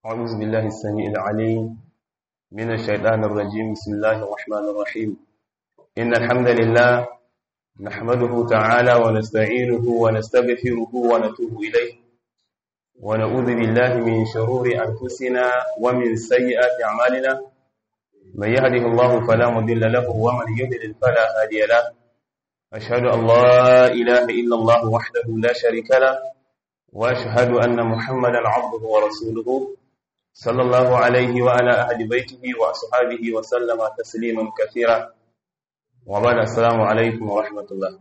أعوذ بالله السميع العليم من الشيطان الرجيم بسم الله الرحمن الرحيم إن الحمد لله نحمده تعالى ونستعينه ونستغفره ونتوب إليه ونعوذ بالله من شرور أنفسنا ومن سيئات أعمالنا من يهده الله فلا مضل له ومن يضلل فلا هادي له أشهد أن لا إله إلا الله وحده لا شريك له وأشهد أن محمدا عبده ورسوله صلى الله عليه وعلى أهل بيته وأصحابه وسلم تسليما كثيرا وبعد السلام عليكم ورحمة الله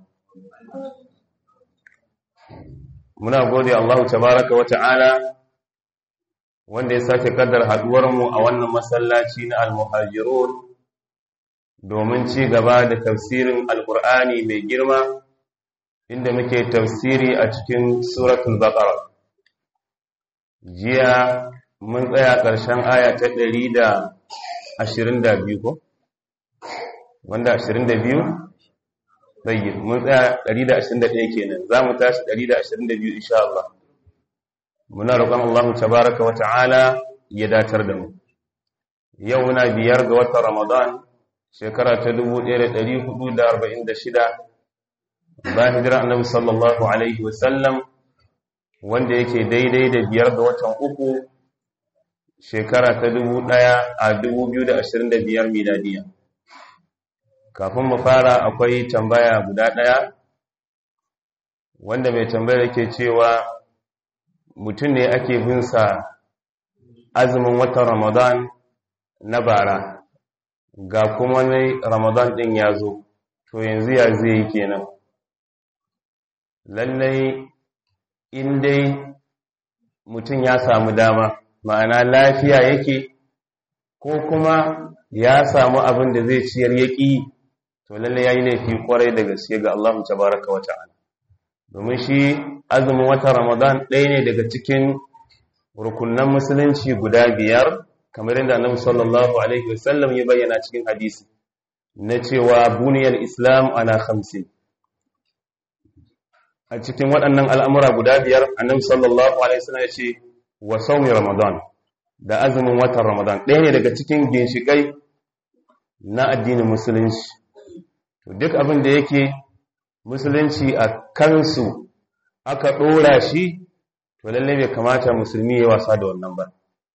muna gode Allah tabaraka wa ta'ala wanda ya sake kaddar haduwarmu a wannan masallaci na al-muhajirun domin ci gaba da tafsirin alkur'ani mai girma inda muke tafsiri a cikin suratul baqara jiya mun tsaya ƙarshen aya ta 122 ko wanda 22 tsayi mun tsaya 121 kenan za mu tashi 122 insha Allah muna roƙon Allah tabaraka wa ta'ala ya datar da mu yau muna biyar ga watan Ramadan shekara ta 1446 bayan hijira annabi sallallahu alaihi wasallam wanda yake daidai da biyar ga watan uku shekara ta 2025 miladiya kafin mu fara akwai tambaya guda ɗaya wanda mai tambayar yake cewa mutum ne ake bin sa azumin watan ramadan na bara ga kuma ne ramadan ɗin ya zo to yanzu ya zai yi kenan lallai in dai mutum ya samu dama ma'ana lafiya yake ko kuma ya samu abin da zai ciyar yaƙi to lallai ya yi laifi kwarai da gaske ga Allah tabaraka wa ta'ala domin shi azumin watan ramadan ɗaya ne daga cikin rukunan musulunci guda biyar kamar yadda annabi sallallahu alaihi wasallam ya bayyana cikin hadisi na cewa buniyar islam ana khamsin a cikin waɗannan al'amura guda biyar annabi sallallahu alaihi wasallam ya ce wa saumi ramadan da azumin watan ramadan ɗaya ne daga cikin ginshiƙai na addinin musulunci duk abin da yake musulunci a kansu aka ɗora shi to lallai bai kamata musulmi ya wasa da wannan ba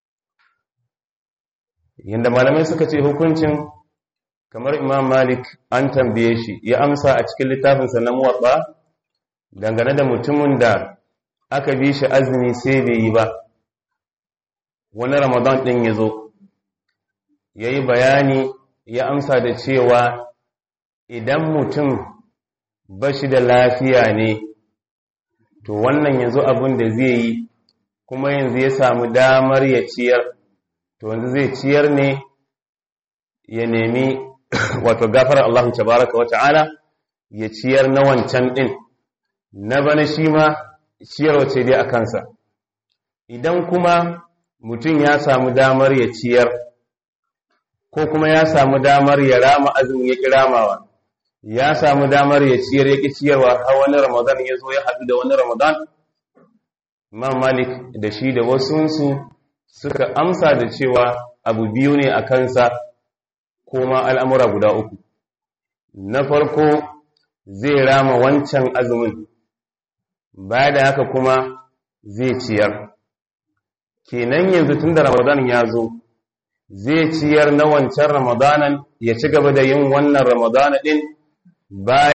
yadda malamai suka ce hukuncin kamar imam malik an tambaye shi ya amsa a cikin littafinsa na muwaɓa dangane da mutumin da aka bi shi azumi sai bai yi ba wani ramadan ɗin ya zo ya yi bayani ya amsa da cewa idan mutum ba shi da lafiya ne to wannan yanzu abin da zai yi kuma yanzu ya samu damar ya ciyar to yanzu zai ciyar ne ya nemi wato gafarar Allah tabaraka wa ta'ala ya ciyar na wancan ɗin na bana shi ma ciyarwa ce dai a kansa idan kuma mutum ya samu damar ya ciyar ko kuma ya samu damar ya rama azumin ya kiramawa ya samu damar ya ciyar ya ciyarwa har wani ramadan ya zo ya haɗu da wani ramadan imam malik da shi da wasunsu suka amsa da cewa abu biyu ne a kansa ko ma al'amura guda uku na farko zai rama wancan azumin baya da haka kuma zai ciyar kenan yanzu tun da ramadan ya zo zai ciyar na wancan ramadanan ya ci gaba da yin wannan ramadana din bayan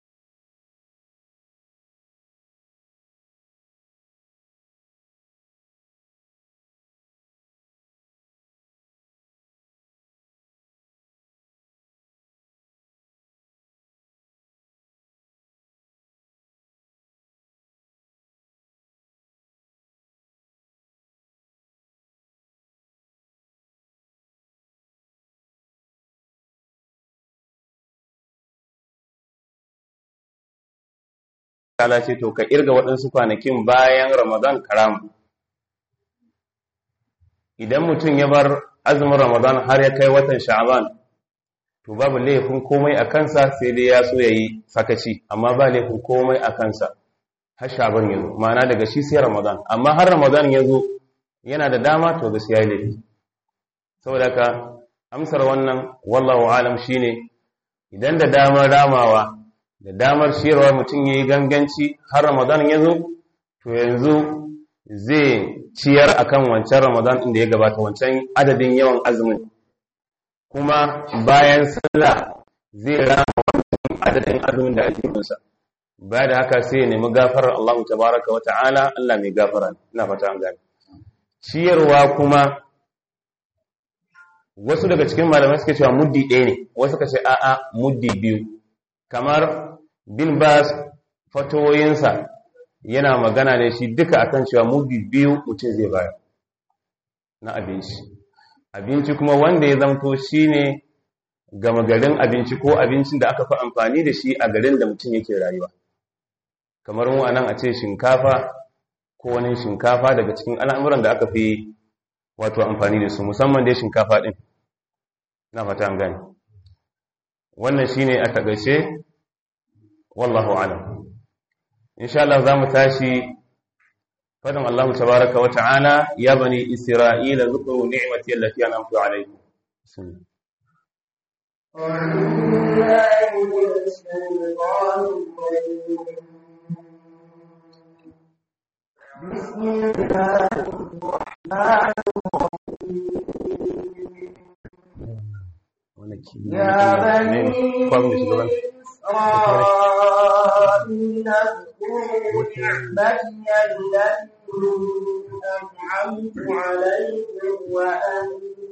kala ce to ka irga waɗansu kwanakin bayan ramadan karamu idan mutum ya bar azumin ramadan har ya kai watan sha'aban to babu laifin komai a kansa sai dai ya so ya yi sakaci amma ba laifin komai a kansa har sha'aban ya zo ma'ana daga shi sai ramadan amma har ramadan ya zo yana da dama to gaskiya ya laifi saboda ka amsar wannan wallahu alam shine idan da damar ramawa da damar shirwa mutum yayi ganganci har ramadan ya zo to yanzu zai ciyar akan wancan ramadan din da ya gabata wancan adadin yawan azumin kuma bayan sallah zai rama wancan adadin azumin da ake kunsa ba da haka sai ya nemi gafarar Allah tabaraka wa ta'ala Allah mai gafara ina fata an gane ciyarwa kuma wasu daga cikin malamai suke cewa muddi ɗaya ne wasu suka ce a'a muddi biyu kamar bin bas fatoyinsa yana magana ne shi duka akan cewa muddi biyu mutum zai bayar na abinci abinci kuma wanda ya zamto shine gama garin abinci ko abincin da aka fi amfani da shi a garin da mutum yake rayuwa kamar mu anan a ce shinkafa ko wani shinkafa daga cikin al'amuran da aka fi wato amfani da su musamman dai shinkafa din na fata an gani wannan shine a tagace wallahu alam insha Allah zamu tashi fadin Allah tabaaraka wa ta'ala ya bani isra'ila zukuru ni'mati allati an'amtu alaykum أعوذ بالله من الشيطان الرجيم بسم الله الرحمن الرحيم يا بني إسرائيل اذكروا نعمتي التي أنعمت عليكم وأني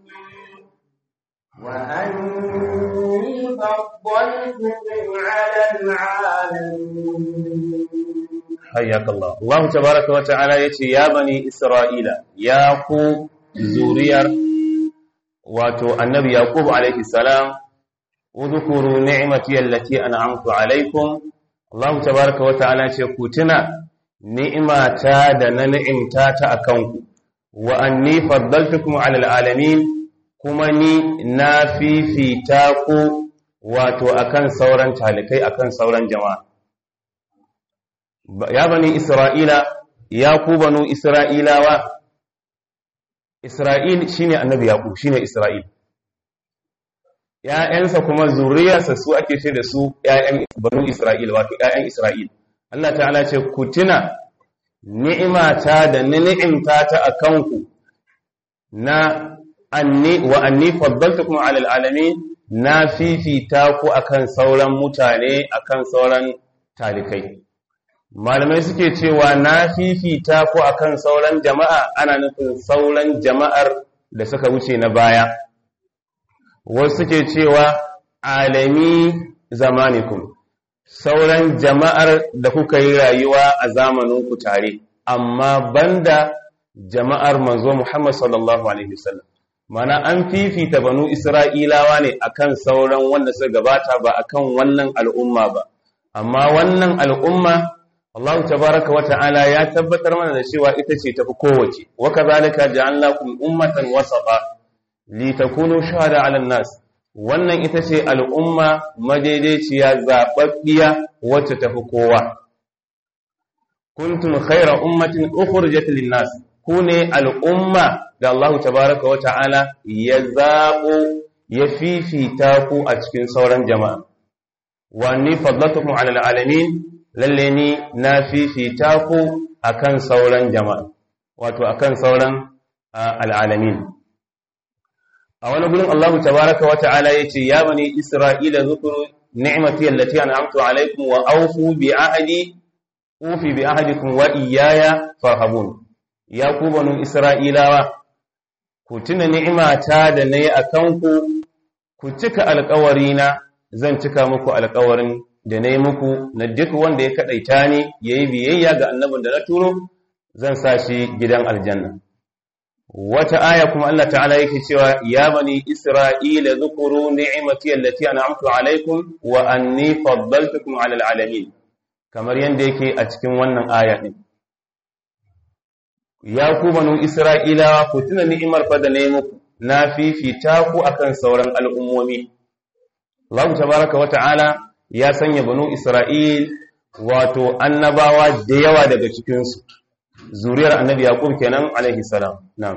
وأني فضلتكم على العالمين حياك الله الله تبارك وتعالى يتي يا بني إسرائيل يا كو زوريار واتو النبي يعقوب عليه السلام اذكروا نعمتي التي أنعمت عليكم الله تبارك وتعالى يقول ni'imata da na ni'imta ta akanku wa anni faddaltukum 'ala al'alamin kuma ni na fifita ku wato akan sauran talikai akan sauran jama'a ya bani isra'ila ya ku banu isra'ilawa isra'il shine annabi yaqub shine isra'il ‘ya'yansa kuma zuriyarsa su ake ce da su ‘ya'yan banu isra'il wato ‘ya'yan isra'il Allah ta'ala ce ku tuna ni'imata da ni'imta ta a kanku na anni wa anni faddaltukum 'ala al'alamin na fifita ku akan sauran mutane akan sauran talikai malamai suke cewa na fifita ku akan sauran jama'a ana nufin sauran jama'ar da suka wuce na baya wasu suke cewa alami zamanikum sauran jama'ar da kuka yi rayuwa a zamaninku tare amma banda jama'ar manzo Muhammad sallallahu alaihi wasallam mana an fifita banu Isra'ilawa ne akan sauran wanda suka gabata ba akan wannan al'umma ba amma wannan al'umma Allah tabaraka wata'ala ya tabbatar mana da cewa ita ce tafi kowace wa kadhalika ja'alnakum ummatan wasata litakunu shuhada 'alan nas wannan ita ce al'umma madaidaiciya zaɓaɓɓiya wacce tafi kowa. Kuntum khaira ummatin ukhrijat lin-nas ku ne al'umma da Allah tabaraka wa ta'ala ya zaɓo ya fifita ku a cikin sauran jama'a. Wa ni faddatukum 'ala alamin lalle ni na fifita ku akan sauran jama'a wato akan sauran al'alamin. a wani gurin Allah tabaraka wa ta'ala yace ya bani isra'ila zukuru ni'mati allati an'amtu alaykum wa awfu bi ahdi ufi bi ahdikum wa iyaya farhabun ya ku banu isra'ilawa ku tuna ni'imata da nayi akan ku ku cika alƙawarina zan cika muku alƙawarin da nayi muku na duk wanda ya kadaita ni yayi biyayya ga annabin da na turo zan sa shi gidan aljanna wata aya kuma Allah ta'ala yake cewa ya bani isra'ila zukuru ni'mati allati an'amtu alaikum wa anni faddaltukum 'ala al'alamin kamar yanda yake a cikin wannan aya din ya ku banu isra'ila ku tuna ni'imar fa da nayi muku na fifita ku akan sauran al'ummomi Allah tabaraka wa ta'ala ya sanya banu isra'il wato annabawa da yawa daga cikin su zuriyar annabi yaqub kenan alaihi salam na'am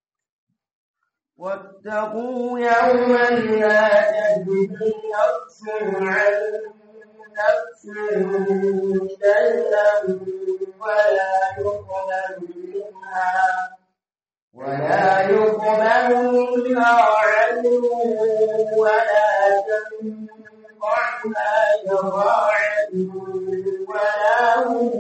واتقوا يوما لا تجزي نفس عن نفس شيئا ولا يقبل منها ولا يقبل منها عدل ولا تنفعها شفاعة ولا هم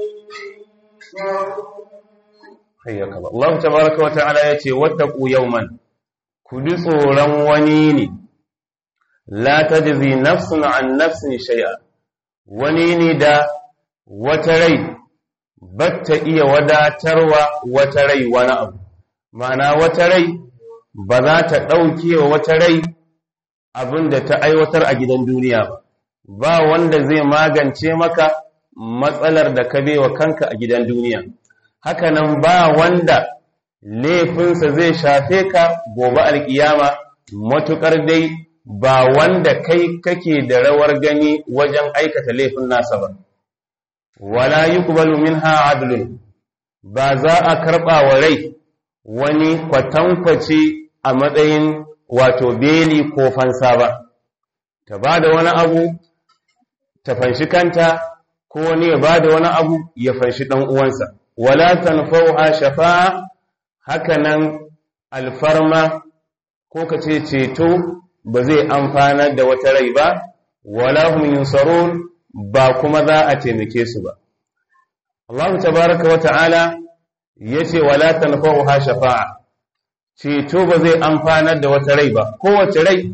ينصرون hayyaka Allah Allah tabaraka wa ta'ala yace wattaqu yawman ku ji tsoron wani ne la tajzi nafsun an nafsin shay'a wani ne da wata rai batta iya wadatarwa wata rai wani abu ma'ana wata rai ba za ta ɗauke wa wata rai abin da ta aiwatar a gidan duniya ba ba wanda zai magance maka matsalar da ka wa kanka a gidan duniya hakanan ba wanda laifinsa zai shafe ka gobe alkiyama matukar dai ba wanda kai kake da rawar gani wajen aikata laifin nasa ba wala yuqbalu minha adlun ba za a karba wa rai wani kwatankwaci a matsayin wato beli ko fansa ba ta ba da wani abu ta fanshi kanta ko wani ya ba da wani abu ya fanshi ɗan uwansa wala tanfauha shafa'a hakanan alfarma ko ka ce ceto ba zai amfana da wata rai ba wala hum yunsarun ba kuma za a taimake su ba Allah tabaraka wa ta'ala yace wala tanfauha shafa'a ceto ba zai amfanar da wata rai ba kowace rai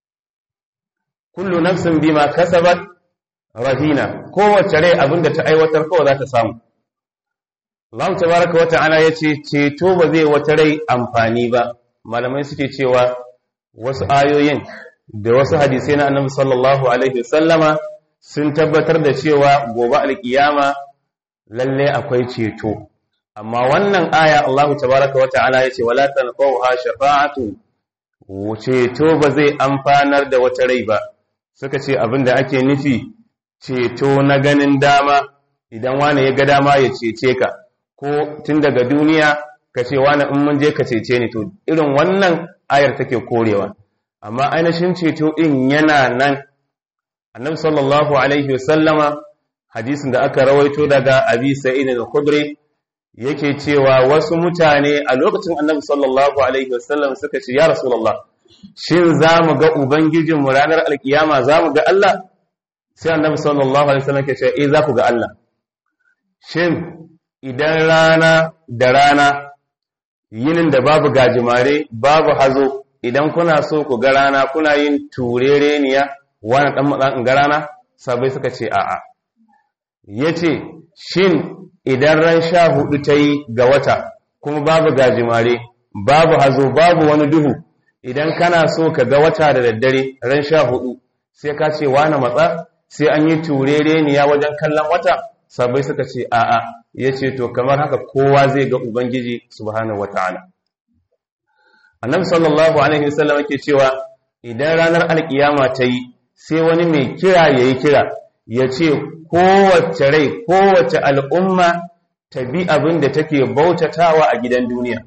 kullu nafsin bima kasabat rahina kowace rai abinda ta aiwatar kawai za ta samu Allah tabaraka wa ta'ala yace ceto ba zai wata rai amfani ba malamai suke cewa wasu ayoyin da wasu hadisai na Annabi sallallahu alaihi wasallama sun tabbatar da cewa gobe alkiyama lalle akwai ceto amma wannan aya Allah tabaraka wa ta'ala yace wala tanfa'uha shafa'atu ceto ba zai amfanar da wata rai ba suka ce abinda ake nufi ceto na ganin dama idan wani ya ga dama ya cece ka ko tun daga duniya ka ce wani in mun je ka cece ni to irin wannan ayar take korewa amma ainihin ceto din yana nan annabi sallallahu alaihi wasallama hadisin da aka rawaito daga abi sa'id al-khudri yake cewa wasu mutane a lokacin annabi sallallahu alaihi wasallam suka ce ya rasulullah shin za mu ga ubangijinmu ranar alkiyama za mu ga Allah sai annabi sallallahu alaihi wasallam ke ce eh za ku ga Allah shin idan rana da rana yinin da babu gajimare babu hazo idan kuna so ku ga rana kuna yin turereniya wani dan matsan ga rana sabai suka ce a'a yace shin idan ran sha hudu ta yi ga wata kuma babu gajimare babu hazo babu wani duhu idan kana so ka ga wata da daddare ran sha hudu sai ka ce wani matsa sai an yi turereniya wajen kallon wata sabai suka ce a'a ya ce to kamar haka kowa zai ga ubangiji subhanahu wata'ala annabi sallallahu alaihi wasallam yake cewa idan ranar alkiyama ta yi sai wani mai kira yayi kira ya ce kowace rai kowace al'umma ta bi abin da take bautatawa a gidan duniya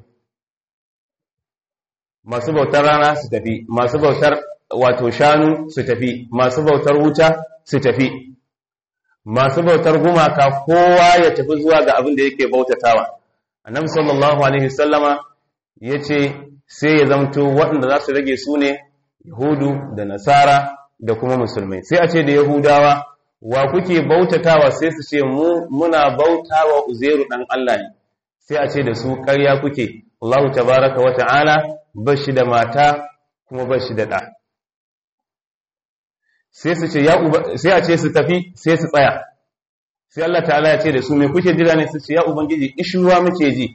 masu bautar rana su tafi masu bautar wato shanu su tafi masu bautar wuta su tafi masu bautar gumaka kowa ya tafi zuwa ga abin da yake bautatawa annabi sallallahu alaihi wasallama yace sai ya zamto waɗanda za su rage su ne yahudu da nasara da kuma musulmai sai a ce da yahudawa wa kuke bautatawa sai su ce mu muna bautawa uzairu dan Allah ne sai a ce da su ƙarya kuke Allahu tabaraka wa ta'ala bashi da mata kuma bashi da ɗa sai su ce ya uba sai a ce su tafi sai su tsaya sai Allah ta'ala ya ce da su me kuke jira ne su ce ya ubangiji ishuwa muke ji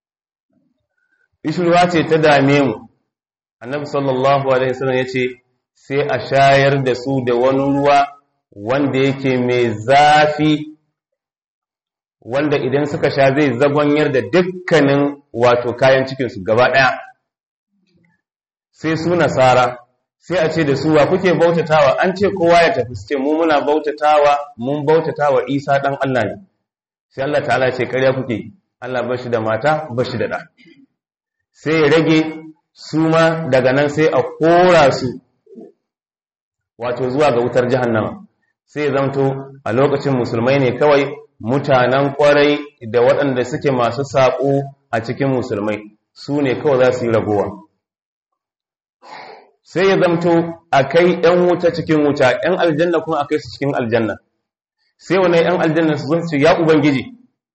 ishuwa ce ta dame mu annabi sallallahu alaihi wasallam ya ce sai a shayar da su da wani ruwa wanda yake mai zafi wanda idan suka sha zai zagonyar da dukkanin wato kayan cikinsu gaba ɗaya sai su nasara sai a ce da su wa kuke bautatawa an ce kowa ya tafi su ce mu muna bautatawa mun bautatawa isa ɗan Allah ne sai Allah ta'ala ce ƙarya kuke Allah bashi da mata bashi da ɗa sai ya rage su ma daga nan sai a kora su wato zuwa ga wutar jahannama sai ya zamto a lokacin musulmai ne kawai mutanen kwarai da waɗanda suke masu saƙo a cikin musulmai su ne kawai za su yi ragowa sai ya zamto a kai ‘yan wuta cikin wuta ‘yan aljanna kuma a kai su cikin aljanna sai wane ‘yan aljanna su zunci ya ubangiji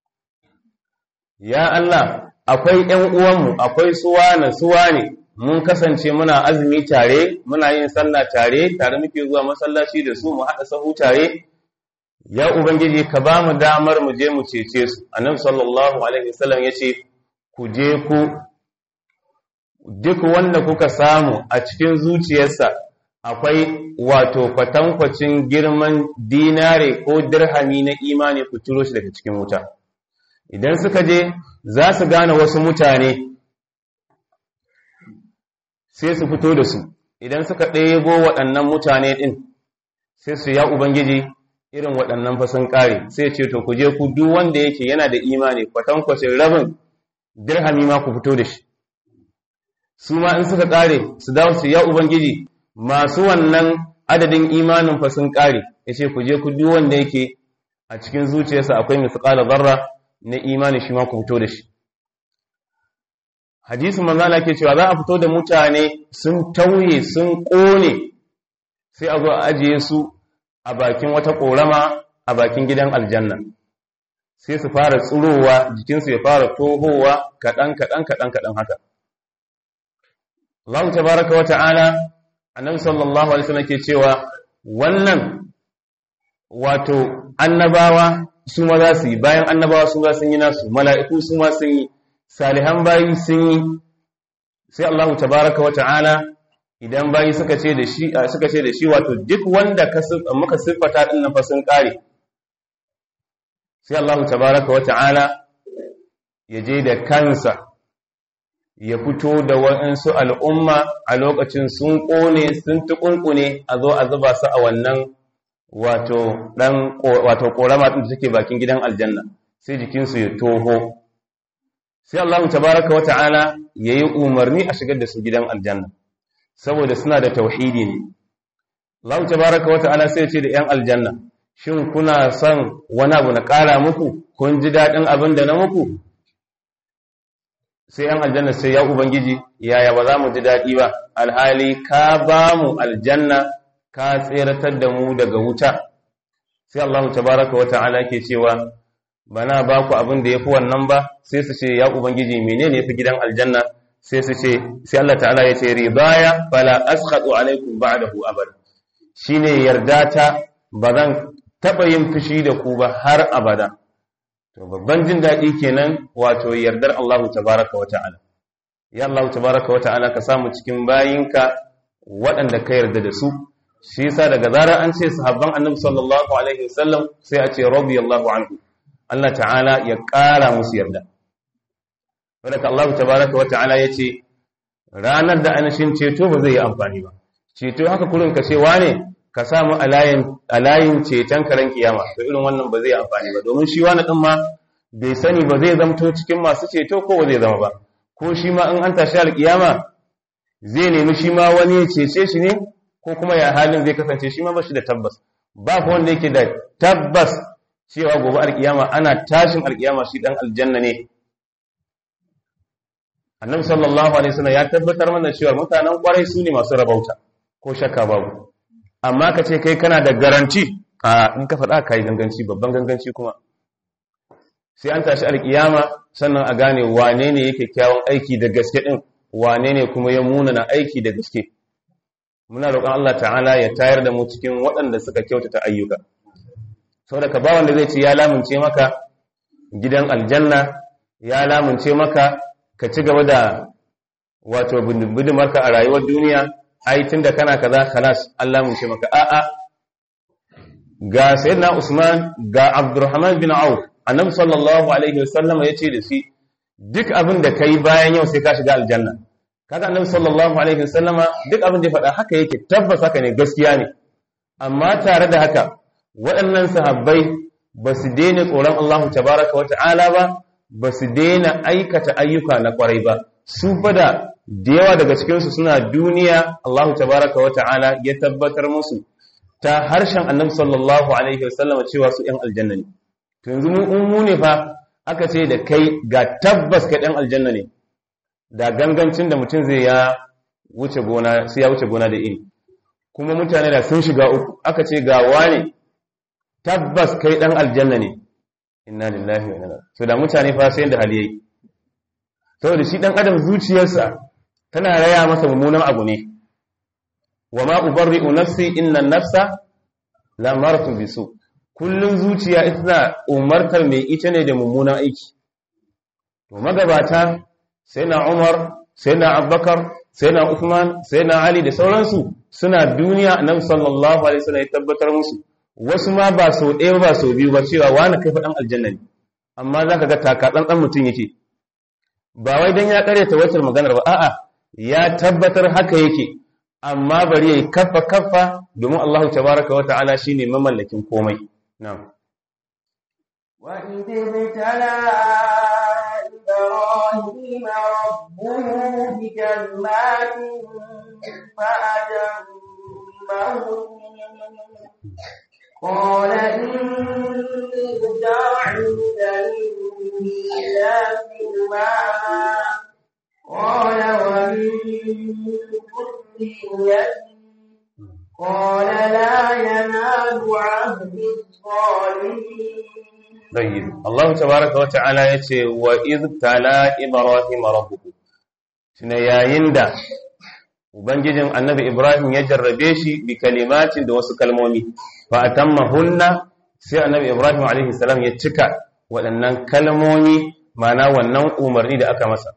ya Allah akwai ‘yan uwanmu akwai suwa na suwa ne mun kasance muna azumi tare muna yin sallah tare tare muke zuwa masallaci da su mu haɗa sahu tare ya ubangiji ka ba mu damar mu je mu cece su annabi sallallahu alaihi wasallam yace ku je ku duk wanda kuka samu a cikin zuciyarsa akwai wato kwatankwacin girman dinare ko dirhami na imani ku turo shi daga cikin wuta idan suka je za su gane wasu mutane sai su fito da su idan suka ɗebo waɗannan mutane ɗin sai su ya ubangiji irin waɗannan fasin ƙare sai ce to ku je ku duk wanda yake yana da imani kwatankwacin rabin dirhami ma ku fito da shi su ma in suka ƙare su dawo su ya ubangiji masu wannan adadin imanin fasin ƙare ya ce ku je ku duk wanda yake a cikin zuciyarsa akwai misƙala zarra na imani shi ma ku fito da shi hadisin manzala ke cewa za a fito da mutane sun tauye sun ƙone sai a zo a ajiye su a bakin wata ƙorama a bakin gidan aljanna sai su fara tsurowa jikinsu ya fara tohowa kaɗan kaɗan kaɗan kaɗan haka Allah tabaraka wa ta'ala annabi sallallahu alaihi wasallam ke cewa wannan wato annabawa su ma za su yi bayan annabawa su ma sun yi nasu mala'iku su ma sun yi salihan bayi sun yi sai Allah tabaraka wa ta'ala idan bayi suka ce da shi suka ce da shi wato duk wanda ka muka siffata din nan fa sun kare sai Allah tabaraka wa ta'ala ya je da kansa ya fito da waɗansu al'umma a lokacin sun ƙone sun tukunkune a zo a zuba su a wannan wato dan wato korama din da take bakin gidan aljanna sai jikinsu ya toho sai Allah tabaraka wa ta'ala yayi umarni a shigar da su gidan aljanna saboda suna da tauhidi ne Allah tabaraka wa ta'ala sai ya ce da 'yan aljanna shin kuna son wani abu na ƙara muku kun ji daɗin abin da na muku sai 'yan aljanna sai ya ubangiji yaya ba za mu ji daɗi ba alhali ka ba mu aljanna ka tseratar da mu daga wuta sai Allah tabaraka wa ta'ala ke cewa bana ba ku abin da yafi wannan ba sai su ce ya ubangiji menene yafi gidan aljanna sai su ce sai Allah ta'ala ya ce ridaya fala askhatu alaikum ba'dahu abada shine yarda ta bazan taba yin fushi da ku ba har abada to babban jin dadi kenan wato yardar Allah tabaraka wa ta'ala ya Allah tabaraka wa ta'ala ka samu cikin bayinka waɗanda ka yarda da su shi yasa daga zarar an ce sahabban annabi sallallahu alaihi wasallam sai a ce radiyallahu anhu Allah ta'ala ya ƙara musu yarda wadda Allah tabaraka wa ta'ala ya ce ranar da anashin ceto ba zai yi amfani ba ceto haka kurin ka ce wane ka samu alayin ceton karen kiyama to irin wannan ba zai yi amfani ba domin shi wani ɗin ma bai sani ba zai zamto cikin masu ceto ko ba zai zama ba ko shi ma in an tashi alkiyama zai nemi shi ma wani ya cece shi ne ko kuma ya halin zai kasance shi ma ba shi da tabbas ba ku wanda yake da tabbas cewa gobe alkiyama ana tashin alkiyama shi dan aljanna ne annabi sallallahu alaihi wasallam ya tabbatar mana cewa mutanen kwarai su ne masu rabauta ko shakka babu amma ka ce kai kana da garanti a in ka faɗa kai ganganci babban ganganci kuma sai an tashi alkiyama sannan a gane wane ne yake kyawun aiki da gaske din wane ne kuma ya munana aiki da gaske muna roƙon Allah ta'ala ya tayar da mu cikin waɗanda suka kyautata ayyuka saboda ka ba wanda zai ce ya lamunce maka gidan aljanna ya lamunce maka ka ci gaba da wato bidimarka a rayuwar duniya ai tunda kana kaza khalas an lamunce maka a'a ga sayyidina Usman ga Abdurrahman bin Auf annabi sallallahu alaihi wasallam yace da shi duk abin da kai bayan yau sai ka shiga aljanna kaga annabi sallallahu alaihi wasallama duk abin da ya faɗa haka yake tabbas haka ne gaskiya ne amma tare da haka waɗannan sahabbai ba su daina tsoron Allah tabaraka wa ta'ala ba ba su daina aikata ayyuka na kwarai ba su fada da yawa daga cikinsu suna duniya Allahu tabaraka wa ta'ala ya tabbatar musu ta harshen annabi sallallahu alaihi wasallam cewa su ‘yan aljanna ne to yanzu mu ne fa aka ce da kai ga tabbas ka ɗan aljanna ne da gangancin da mutum zai ya wuce gona sai ya wuce gona da iri kuma mutane da sun shiga uku aka ce ga wane tabbas kai ɗan aljanna ne inna lillahi wa inna ilaihi so da mutane fa sai da hali yayi saboda shi dan adam zuciyarsa tana raya masa mummunan abu ne wa ma ubarri'u nafsi inna nafsa la maratu bisu kullun zuciya ita umartar mai ita ne da mummunan aiki to magabata sai na Umar sai na Abubakar sai na Uthman sai na Ali da sauransu suna duniya annabi sallallahu alaihi wasallam ya tabbatar musu wasu ma ba sau ɗaya ba sau biyu ba cewa wani kai faɗan aljanna ne amma za ka ga takatsantsan mutum yake ba wai don ya karyata wacce maganar ba a'a ya tabbatar haka yake amma bari ya yi kafa kafa domin Allah tabaraka wa ta'ala shine mamallakin komai na'am وإذ ابتلى إبراهيم ربه بكلمات فأتمهن قال إني جاعلك للناس إماما قال ومن ذريتي قال لا ينال عهد الظالمين طيب الله تبارك وتعالى yace wa id tala ibrahim rabbuhu tuna yayin da ubangijin annabi ibrahim ya jarrabe shi bi kalimatin da wasu kalmomi fa atammahunna sai annabi ibrahim alaihi salam ya cika waɗannan kalmomi mana wannan umarni da aka masa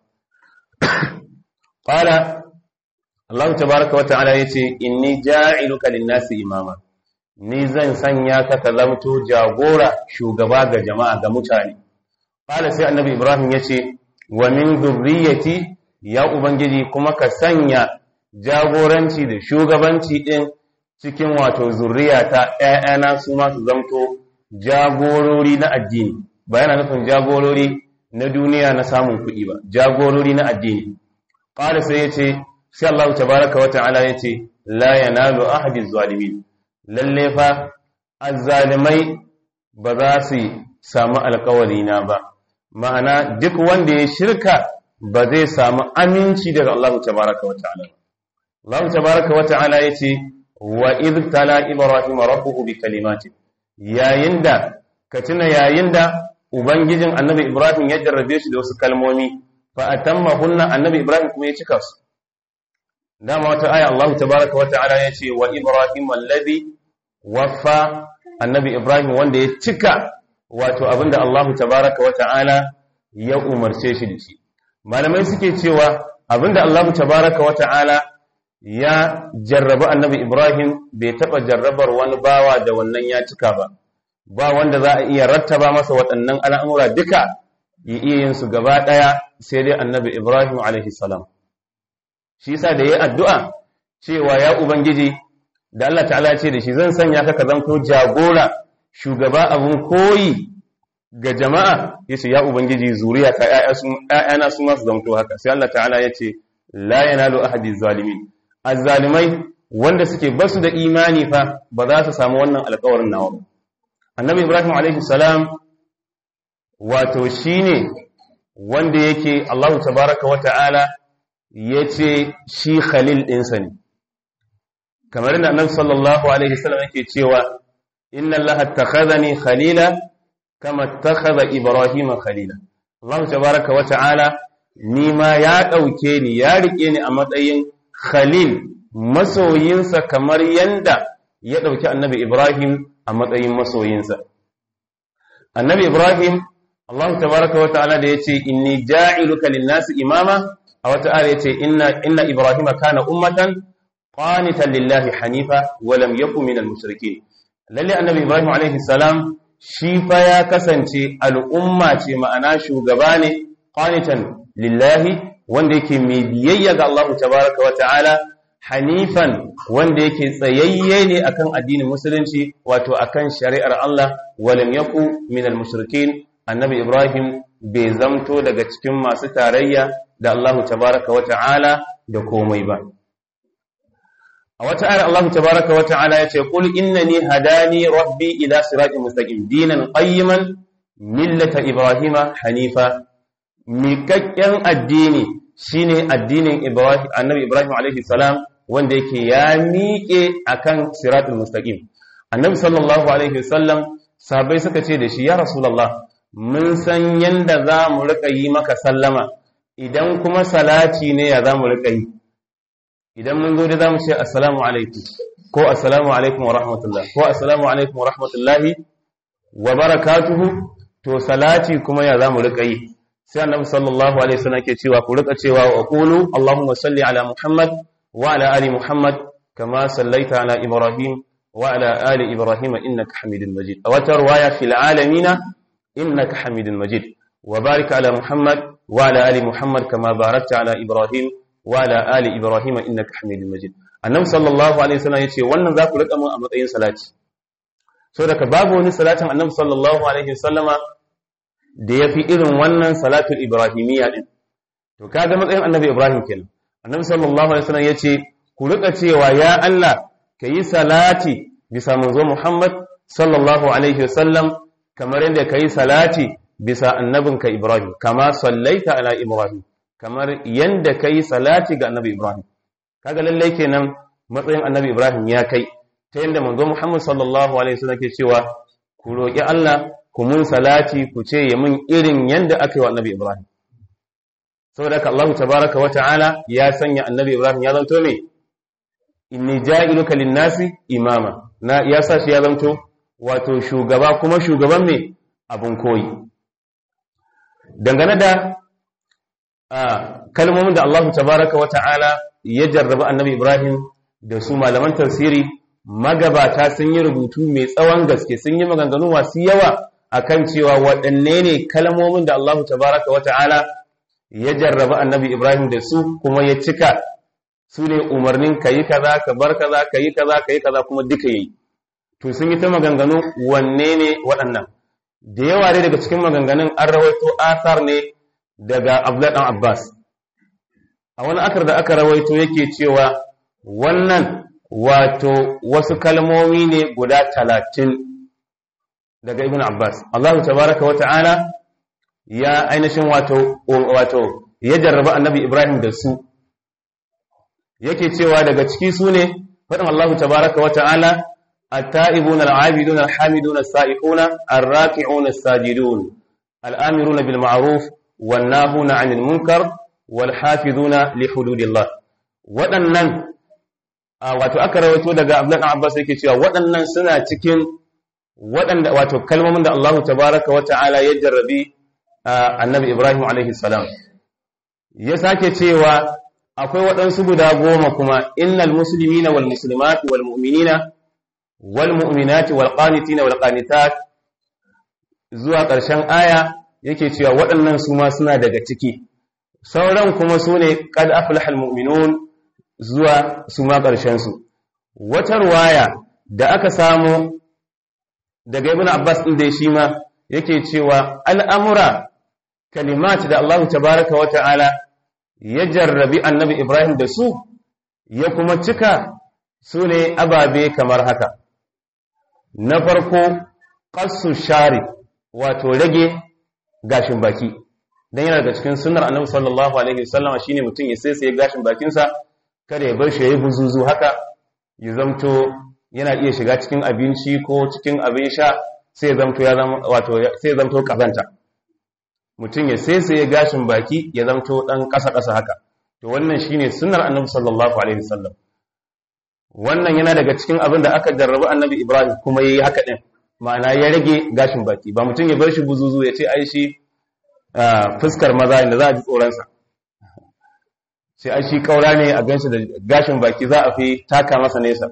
qala Allah tabaaraka wa ta'ala yace inni ja'iluka lin-nasi imama ni zan sanya ka ka zamto jagora shugaba ga jama'a ga mutane qala sai annabi ibrahim yace wa min dhurriyyati ya ubangiji kuma ka sanya jagoranci da shugabanci din cikin wato zurriyata ƴaƴana su ma su zamto jagorori na addini ba yana nufin jagorori na duniya na samun kuɗi ba jagorori na addini qala sai yace sai Allah tabaaraka wa ta'ala yace la yanalu ahadi zalimin lalle fa azzalimai ba za su samu alkawari na ba ma'ana duk wanda ya shirka ba zai samu aminci daga Allah tabaaraka wa ta'ala Allah tabaaraka wa ta'ala yace wa idh tala ibrahim rabbuhu bi kalimatin yayin da ka tuna yayin da ubangijin annabi ibrahim ya jarrabe shi da wasu kalmomi fa atammahunna annabi ibrahim kuma ya cika su dama wata aya Allah tabaaraka wa ta'ala yace wa ibrahim alladhi waffa annabi ibrahim wanda ya cika wato abinda Allah tabaaraka wa ta'ala ya umarce shi da shi malamai suke cewa abinda Allah tabaaraka wa ta'ala ya jarraba annabi Ibrahim bai taɓa jarrabar wani bawa da wannan ya cika ba ba wanda za a iya rattaba masa waɗannan al'amura duka ya iya yin su gaba ɗaya sai dai annabi Ibrahim alaihi salam shi yasa da ya addu'a cewa ya ubangiji da Allah ta'ala ce da shi zan sanya ka ka zanto jagora shugaba abun koyi ga jama'a yace ya ubangiji zuriya ka ƴaƴana su ma su zanto haka sai Allah ta'ala yace la yanalu ahadi zalimin azzalimai wanda suke basu da imani fa ba za su samu wannan alƙawarin nawa ba annabi ibrahim alaihi salam wato shine wanda yake Allahu tabaraka wa ta'ala yace shi khalil ɗinsa ne kamar da annabi sallallahu alaihi wasallam yake cewa inna allaha attakhadhani khalila kama attakhadha ibrahima khalila Allahu tabaraka wa ta'ala ni ma ya dauke ni ya rike ni a matsayin khalil masoyinsa kamar yanda ya ɗauki annabi Ibrahim a matsayin masoyinsa. Annabi Ibrahim, Allah tabaraka wa ta'ala da ya ce, Inni ja'iluka linnasi imama, a wata ara ya ce, Inna Ibrahim kana ummatan, qanitan lillahi hanifa, walam yaku minal mushriki. Lalle annabi Ibrahim alaihi salam shi fa ya kasance al'umma ce ma'ana shugaba ne, qanitan lillahi wanda yake mai biyayya ga Allah tabaraka wa ta'ala hanifan wanda yake tsayayye ne akan addinin musulunci wato akan shari'ar Allah walam yaku minal mushrikin annabi Ibrahim bai zamto daga cikin masu tarayya da Allah tabaraka wa ta'ala da komai ba a wata ayar Allah tabaraka wa ta'ala ya ce qul innani hadani rabbi ila siratin mustaqim dinan qayyiman millata ibrahima hanifa miƙaƙƙen addini shine addinin ibrahim annabi ibrahim alaihi salam wanda yake ya miƙe akan siratul mustaqim annabi sallallahu alaihi wasallam sahabbai suka ce da shi ya rasulullah mun san yanda za mu riƙa yi maka sallama idan kuma salati ne ya za mu riƙa yi idan mun zo da za mu ce assalamu alaikum ko assalamu alaikum wa rahmatullah ko assalamu alaikum wa rahmatullahi wa barakatuhu to salati kuma ya za mu riƙa yi sai annabi sallallahu alaihi wasallam ke cewa ku riƙa cewa wa qulu allahumma salli ala muhammad wa ala ali muhammad kama sallaita ala ibrahim wa ala ali ibrahim innaka hamidul majid a wata riwaya fil alamin innaka hamidul majid wa barik ala muhammad wa ala ali muhammad kama barakta ala ibrahim وعلى آل إبراهيم إنك حميد مجيد annabi sallallahu alaihi wasallam yace wannan za ku rika mun a matsayin salati so daga babu wani salatin annabi sallallahu alaihi wasallama da yafi irin wannan salatul ibrahimiyya din to kaga matsayin annabi ibrahim kenan annabi sallallahu alaihi wasallam yace ku rika cewa ya Allah kayi salati bisa manzo Muhammad sallallahu alaihi wasallam kamar yadda kayi salati bisa annabinka Ibrahim kama sallaita ala Ibrahim kamar yanda kai salati ga annabi Ibrahim kaga lallai kenan matsayin annabi Ibrahim ya kai ta yanda manzo Muhammad sallallahu alaihi wasallam ke cewa ku roki Allah ku mun salati ku ce ya mun irin yanda aka yi wa annabi Ibrahim saboda haka Allah tabaaraka wa ta'ala ya sanya annabi Ibrahim ya zanto me inni ja'iluka lin-nasi imama na ya sa shi ya zanto wato shugaba kuma shugaban me abun koyi dangane da kalmomin da Allah tabaraka wa ta'ala ya jarraba annabi Ibrahim da su malaman tafsiri magabata sun yi rubutu mai tsawon gaske sun yi maganganu masu yawa akan cewa waɗanne ne kalmomin da Allah tabaraka wa ta'ala ya jarraba annabi Ibrahim da su kuma ya cika su ne umarnin ka yi kaza ka bar kaza ka yi kaza ka yi kaza kuma duka yi to sun yi ta maganganu wanne ne waɗannan da yawa dai daga cikin maganganun an rawaito asar ne daga Abdullahi dan Abbas a wani akar da aka rawaito yake cewa wannan wato wasu kalmomi ne guda talatin daga Ibn Abbas Allah tabaraka wa ta'ala ya ainihin wato wato ya jarraba annabi Ibrahim da su yake cewa daga ciki su ne faɗin Allah tabaraka wa ta'ala التائبون العابدون الحامدون السائحون الراكعون الساجدون الآمرون بالمعروف والناهون عن المنكر والحافظون لحدود الله waɗannan wato aka rawaito daga Abdullah Abbas yake cewa waɗannan suna cikin waɗanda wato kalmomin da Allah tabaraka wata'ala ya jarrabi Annabi Ibrahim alaihi salam ya sake cewa akwai waɗansu guda goma kuma innal muslimina wal muslimat wal mu'minina wal mu'minati wal qanitina wal qanitat zuwa ƙarshen aya yake cewa waɗannan su ma suna daga ciki sauran kuma su ne qad aflahal mu'minun zuwa su ma ƙarshen su wata ruwaya da aka samu daga ibn Abbas din da shi ma yake cewa al'amura kalimat da Allah tabaraka wa ta'ala ya jarrabi annabi Ibrahim da su ya kuma cika su ne ababe kamar haka na farko ƙasu shari wato rage gashin baki don yana daga cikin sunar annabi sallallahu alaihi wasallama shine mutum ya sai sai gashin bakinsa kada ya bar shi yayi buzuzu haka ya zamto yana iya shiga cikin abinci ko cikin abin sha sai ya zamto ya zama wato sai ya zamto kazanta mutum ya sai sai gashin baki ya zamto dan kasa kasa haka to wannan shine sunnar annabi sallallahu alaihi wasallam wannan yana daga cikin abin da aka jarrabu annabi Ibrahim kuma yayi haka din ma'ana ya rage gashin baki ba mutum ya bar shi buzuzu ya ce ai shi fuskar maza inda za a ji tsoronsa sai ai shi kaura ne a ganshi da gashin baki za a fi taka masa nesa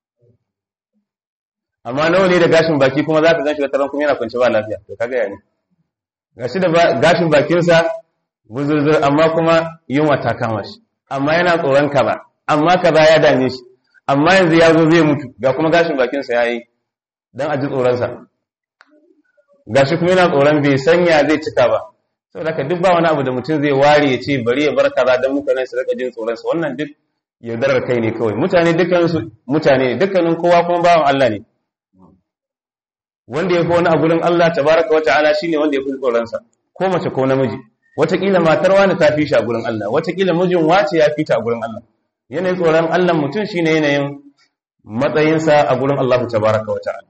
amma nawa ne da gashin baki kuma za ka ganshi da taron kuma yana kwanci ba lafiya to kaga ya ne gashi da gashin bakinsa buzurzur amma kuma yunwa ta kama shi amma yana tsoron ka ba amma kaza ya dame shi amma yanzu ya zo zai mutu ga kuma gashin bakinsa ya yi don a ji tsoronsa gashi kuma yana tsoron bai sanya zai cika ba saboda haka duk ba wani abu da mutum zai ware ya ce bari ya bar kaza don mutane su rika jin tsoron sa wannan duk yaudarar kai ne kawai mutane dukkanin su mutane ne dukkanin kowa kuma bawan Allah ne wanda ya fi wani a gurin Allah tabaraka wa ta'ala shine wanda ya fi tsoron sa ko mace ko namiji wataƙila matar wani ta fi shi a gurin Allah wataƙila mijin wace ya fi ta a gurin Allah yanayin tsoron Allah mutum shine yanayin matsayinsa a gurin Allah tabaraka wa ta'ala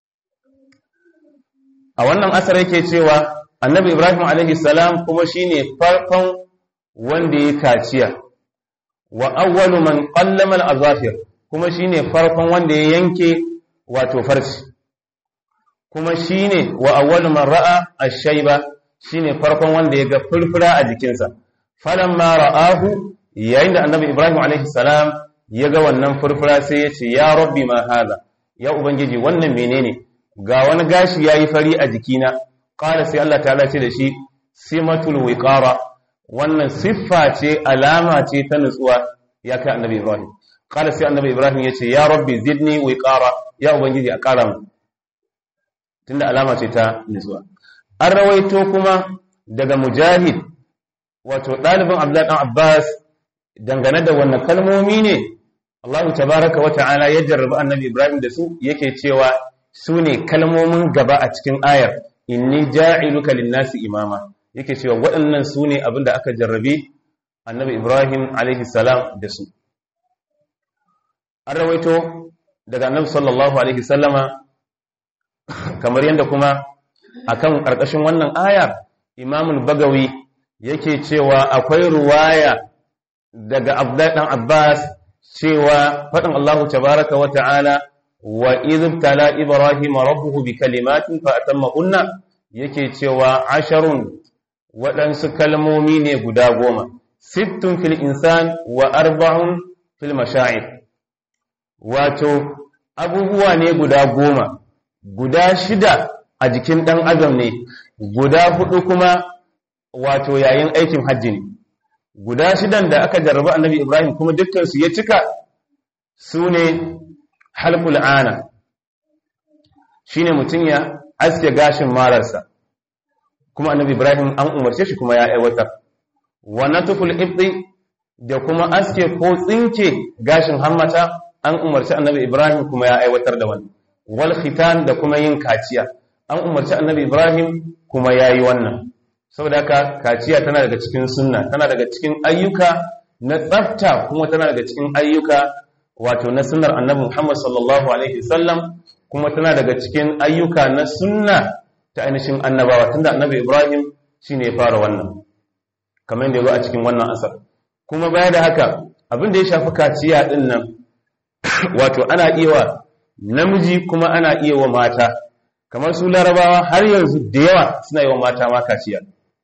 a wannan asar yake cewa annabi Ibrahim alaihi salam kuma shine farkon wanda ya kaciya wa awwalu man qallama al-azafir kuma shine farkon wanda ya yanke wato farci kuma shine wa awwalu man ra'a ash-shayba shine farkon wanda ya ga furfura a jikinsa falamma ra'ahu yayin da annabi Ibrahim alaihi salam ya ga wannan furfura sai ya ce ya rabbi ma hada ya ubangiji wannan menene ga wani gashi yayi fari a jikina qala sai Allah ta'ala ce da shi simatul wiqara wannan siffa ce alama ce ta nutsuwa ya kai annabi Ibrahim qala sai annabi Ibrahim ya ce ya rabbi zidni wiqara ya ubangiji a ƙara mu tunda alama ce ta nutsuwa an rawaito kuma daga mujahid wato ɗalibin Abdullah dan Abbas dangane da wannan kalmomi ne Allah tabaraka wa ta'ala ya jarrabi annabi Ibrahim da su yake cewa su ne kalmomin gaba a cikin ayar inni ja'iluka lin-nasi imama yake cewa waɗannan su ne abin da aka jarrabe annabi Ibrahim alaihi salam da su an rawaito daga annabi sallallahu alaihi sallama kamar yadda kuma akan ƙarƙashin wannan ayar imamul bagawi yake cewa akwai ruwaya daga abdullahi dan abbas cewa faɗin allahu tabaraka wa ta'ala wa idh tala ibrahim rabbuhu bi kalimatin fa atammahunna yake cewa asharun waɗansu kalmomi ne guda goma sittun fil insan wa arba'un fil masha'ir wato abubuwa ne guda goma guda shida a jikin ɗan adam ne guda hudu kuma wato yayin aikin hajji ne guda shidan da aka jarraba annabi ibrahim kuma dukkansu ya cika su ne halkul ana shi ne mutum ya aske gashin mararsa kuma annabi ibrahim an umarce shi kuma ya aiwatar wannan tuful ibdi da kuma aske ko tsinke gashin hammata an umarci annabi ibrahim kuma ya aiwatar da wannan wal khitan da kuma yin kaciya an umarci annabi ibrahim kuma ya yi wannan saboda haka kaciya tana daga cikin sunna tana daga cikin ayyuka na tsafta kuma tana daga cikin ayyuka wato na sunnar annabi muhammad sallallahu alaihi wasallam kuma tana daga cikin ayyuka na sunna ta ainihin annabawa tunda annabi ibrahim shine ya fara wannan kamar yadda ya zo a cikin wannan asar kuma baya da haka abin da ya shafi kaciya din nan wato ana iya wa namiji kuma ana iya wa mata kamar su larabawa har yanzu da yawa suna yi wa mata ma kaciya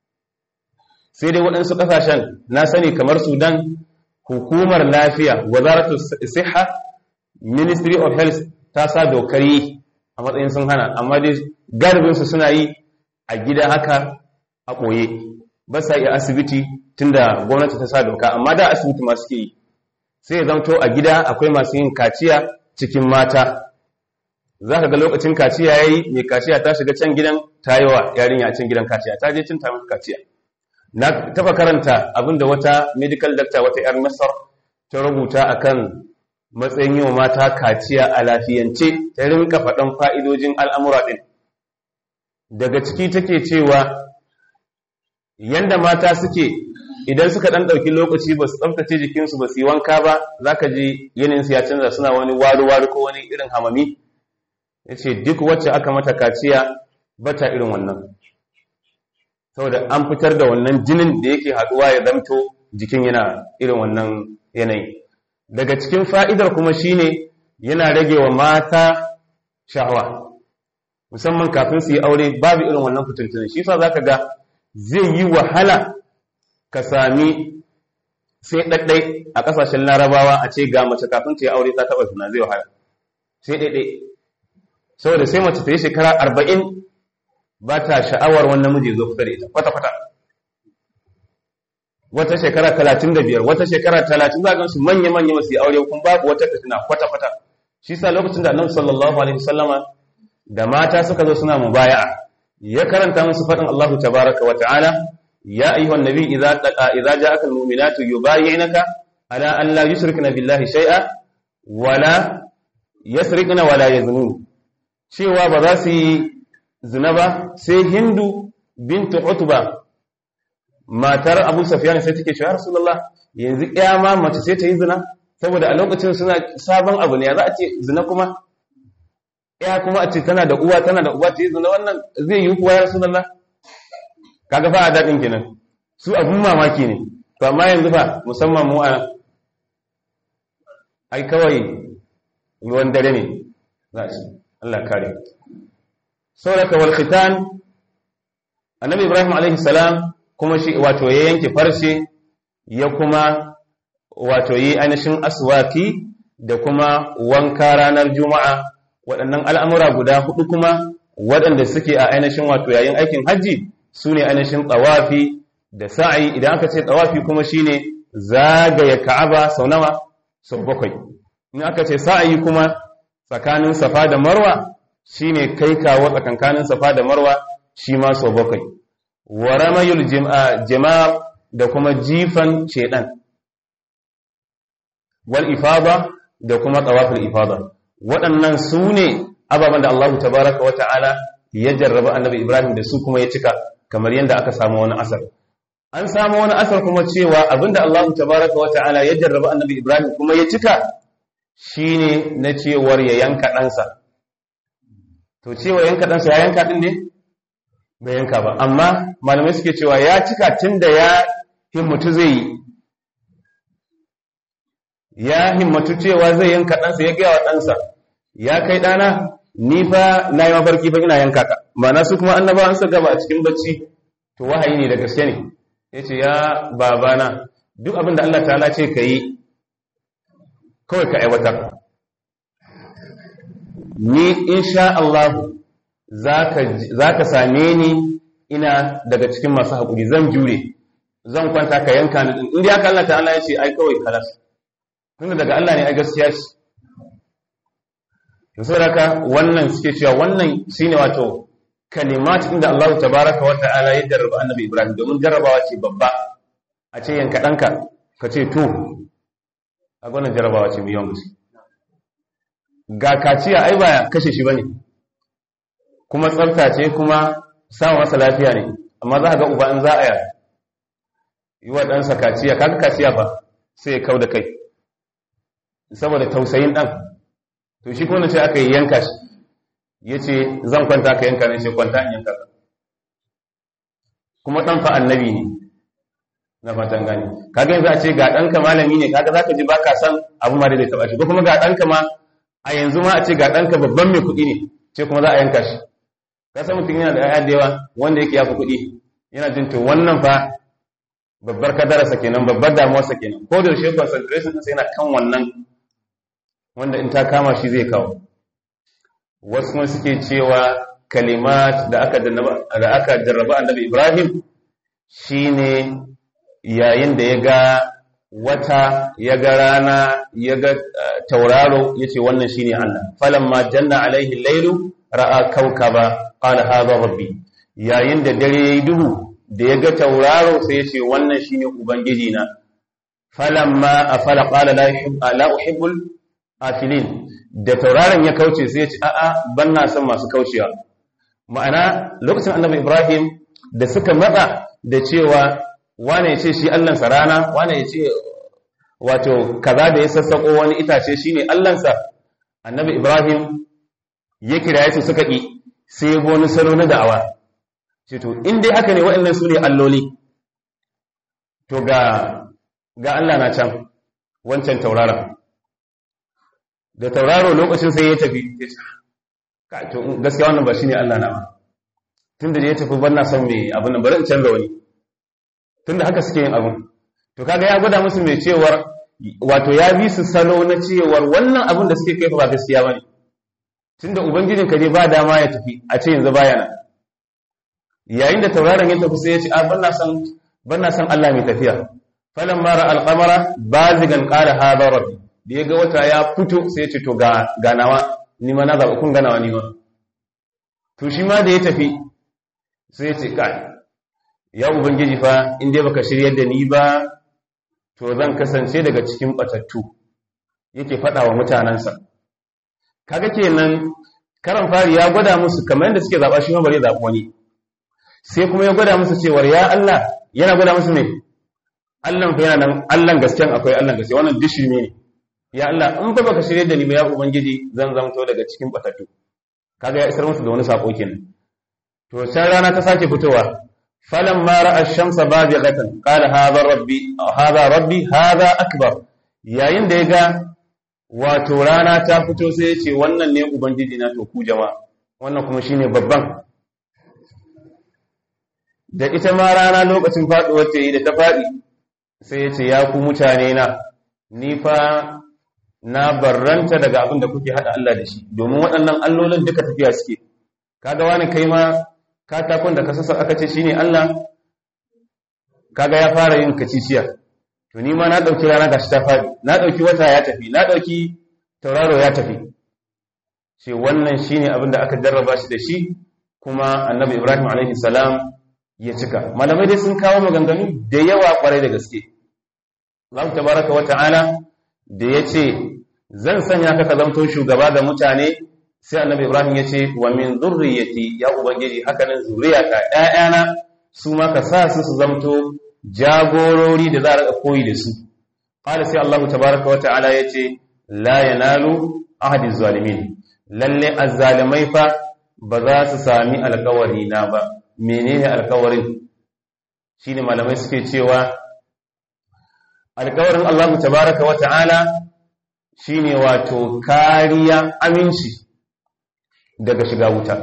sai dai waɗansu ƙasashen na sani kamar sudan hukumar lafiya wazaratu siha ministry of health ta sa dokar yi a matsayin sun hana amma dai galibinsu suna yi a gida haka a ɓoye ba sa iya asibiti tunda gwamnati ta sa doka amma da asibiti masu ke yi sai ya zamto a gida akwai masu yin kaciya cikin mata za ka ga lokacin kaciya ya yi mai kaciya ta shiga can gidan ta yi wa yarinya a cin gidan kaciya ta je cin ta mata kaciya na taba karanta abinda wata medical doctor wata yar masar ta rubuta akan matsayin yi wa mata kaciya a lafiyance ta rinka faɗan fa'idojin al'amura ɗin daga ciki take cewa yanda mata suke idan suka ɗan ɗauki lokaci ba su tsaftace jikinsu ba su yi wanka ba za ka ji yaninsu ya canza suna wani wari-wari ko wani irin hamami ya ce duk wacce aka mata kaciya ba ta irin wannan saboda an fitar da wannan jinin da yake haɗuwa ya zamto jikin yana irin wannan yanayi daga cikin fa'idar kuma shine yana rage wa mata sha'awa musamman kafin su yi aure babu irin wannan fitintunan shi sa za ka ga zai yi wahala ka sami sai ɗaɗɗai a ƙasashen larabawa a ce ga mace kafin ta yi aure ta taɓa suna zai wahala sai ɗaiɗai saboda sai mace ta yi shekara arba'in ba ta sha'awar wannan miji zo kusa da ita kwata-kwata wata shekara talatin da biyar wata shekara talatin za a su manya-manya masu yi aure kuma babu wata fitina kwata-kwata shi sa lokacin da annabi sallallahu alaihi wasallama da mata suka zo suna mubaya'a ya karanta musu faɗin Allahu tabaraka wa ta'ala ya ayyuhan nabi idza idza ja'aka almu'minatu yubayyi'naka ala an la yushrikna billahi shay'a wala yasriqna wala yaznun cewa ba za su yi zina ba sai hindu bintu utba matar abu safiyan sai take cewa rasulullah yanzu kiyama mace sai ta yi zina saboda a lokacin suna sabon abu ne ya za a ce zina kuma ya kuma a ce tana da uwa tana da uwa ta yi zina wannan zai yi kuwa ya rasulullah kaga fa a daɗin kenan su abun mamaki ne to amma yanzu fa musamman mu a ai kawai ruwan dare ne za a ce Allah kare sauraka wal khitan annabi ibrahim alaihi salam kuma shi wato ya yanke farce ya kuma wato yi ainihin aswaki da kuma wanka ranar juma'a waɗannan al'amura guda hudu kuma waɗanda suke a ainihin wato yayin aikin hajji su ne ainihin tsawafi da sa'ayi idan aka ce tsawafi kuma shi ne zagaya ka'aba sau nawa sau bakwai in aka ce sa'ayi kuma tsakanin safa da marwa shi ne kai kawo tsakankanin safa da marwa shi ma sau bakwai wa ramayul jama'ar da kuma jifan shedan wal ifada da kuma tawaful ifada waɗannan su ne ababen da Allah tabaraka wa ta'ala ya jarraba annabi Ibrahim da su kuma ya cika kamar yadda aka samu wani asar an samu wani asar kuma cewa abinda Allah tabaraka wa ta'ala ya jarraba annabi Ibrahim kuma ya cika shine na cewar ya yanka ɗansa to cewa yanka ɗansa ya yanka ɗin ne bai yanka ba amma malamai suke cewa ya cika tun da ya himmatu zai yi ya himmatu cewa zai yanka ɗansa ya gaya wa ɗansa ya kai ɗana ni fa na yi mafarki ba ina yanka ka mana su kuma annaba an sa gaba a cikin bacci to wahayi ne da gaske ne ya ce ya babana duk abin da Allah ta'ala ce ka yi kawai ka aiwatar ni insha Allah za ka same ni ina daga cikin masu haƙuri zan jure zan kwanta ka yanka ni ɗin inda ya ka Allah ta'ala ya ce ai kawai kalas tunda daga Allah ne ai gaskiya ce to saboda wannan suke cewa wannan shine wato kalimat inda Allah tabaraka wa ta'ala ya jarraba annabi Ibrahim domin jarrabawa ce babba a ce yanka ɗanka ka ce to a gwanin jarrabawa ce mai yawan gaske ga kaciya ai ba kashe shi bane kuma tsafta ce kuma samun masa lafiya ne amma za ka ga uba in za a yi wa ɗansa kaciya kaga kaciya ba sai ya kau da kai saboda tausayin ɗan to shi kuma ce aka yi yanka shi ya ce zan kwanta ka yanka ne sai kwanta in yanka ka kuma ɗan fa annabi ne na fatan gani kaga yanzu a ce ga ɗanka malami ne kaga za ka ji ba ka san abu ma da zai taɓa shi ko kuma ga ɗanka ma a yanzu ma a ce ga ɗanka babban mai kuɗi ne ce kuma za a yanka shi ka san mutum yana da yaya da yawa wanda yake yafi kuɗi yana jin to wannan fa babbar kadararsa kenan babbar damuwarsa kenan ko da yaushe concentration ɗinsa yana kan wannan wanda in ta kama shi zai kawo wasu kuma suke cewa kalimat da aka da aka jarraba annabi Ibrahim shine yayin da ya ga wata ya ga rana ya ga tauraro yace wannan shine Allah falamma janna alaihi lailu ra'a kaukaba qala hadha rabbi yayin da dare yayi duhu da ya ga tauraro sai yace wannan shine ubangiji na falamma afala qala la uhibbu la uhibbul afilin da tauraron ya kauce sai ya ce a'a ban na son masu kaucewa ma'ana lokacin annabi ibrahim da suka matsa da cewa wane ya ce shi allansa rana wane ya ce wato kaza da ya sassako wani itace shine allansa annabi ibrahim ya kira su suka ƙi sai ya wani salo na da'awa ce to in dai haka ne waɗannan su ne alloli to ga ga allah na can wancan tauraron da tauraro lokacin sai ya tafi to gaskiya wannan ba shi ne Allah na ba tun da ya tafi ban na son mai abin nan bari in canza wani tun da haka suke yin abin to kaga ya gwada musu mai cewar wato ya bi su salo na cewar wannan abin da suke kai ba gaskiya ba ne tun da ubangijin ka je ba dama ya tafi a ce yanzu baya nan yayin da tauraron ya tafi sai ya ce a ban na son ban na son Allah mai tafiya falamma ra al-qamara bazigan qala hadha rabbi da ya ga wata ya fito sai ya ce to ga ganawa ni ma na zaɓa kun ganawa ni ma to shi ma da ya tafi sai ya ce kai ya ubangiji fa in dai baka shiryar da ni ba to zan kasance daga cikin batattu yake faɗa wa mutanensa kaga kenan karan fari ya gwada musu kamar yadda suke zaɓa shi ma bari zaɓi wani sai kuma ya gwada musu cewar ya Allah yana gwada musu ne Allah fa yana nan Allah gaskiyan akwai Allah gaskiya wannan dishi ne ya Allah in ba baka shirye da ni ba ya ubangiji zan zamto daga cikin batattu kaga ya isar musu da wani sako kenan to can rana ta sake fitowa falamma ra'a ash-shamsa bazighatan qala hadha rabbi hadha rabbi hadha akbar yayin da ya ga wato rana ta fito sai ya ce wannan ne ubangiji na to ku jama'a wannan kuma shine babban da ita ma rana lokacin faduwar ta yi da ta fadi sai ya ce ya ku mutane na ni fa na barranta daga abin da kuke hada Allah da shi domin waɗannan allolin duka tafiya suke kaga wani kai ma katakon da ka sassa aka ce shine Allah kaga ya fara yin kaciciya to ni ma na dauki rana gashi ta fadi na dauki wata ya tafi na dauki tauraro ya tafi ce wannan shine abin da aka jarraba shi da shi kuma annabi Ibrahim alaihi salam ya cika malamai dai sun kawo maganganu da yawa kwarai da gaske Allah tabaraka wa ta'ala da yace zan sanya ka ka zanto shugaba ga mutane sai annabi Ibrahim ya ce wa min zurriyati ya ubangiji haka nan zuriyata ƴaƴana su ma ka sa su su zamto jagorori da za a rika koyi da su qala sai Allah tabaaraka wa ta'ala yace la yanalu ahadi zalimin lalle azzalimai fa ba za su sami alƙawari na ba menene alƙawarin shine malamai suke cewa alƙawarin Allah tabaaraka wa ta'ala shine wato kariya aminci daga shiga wuta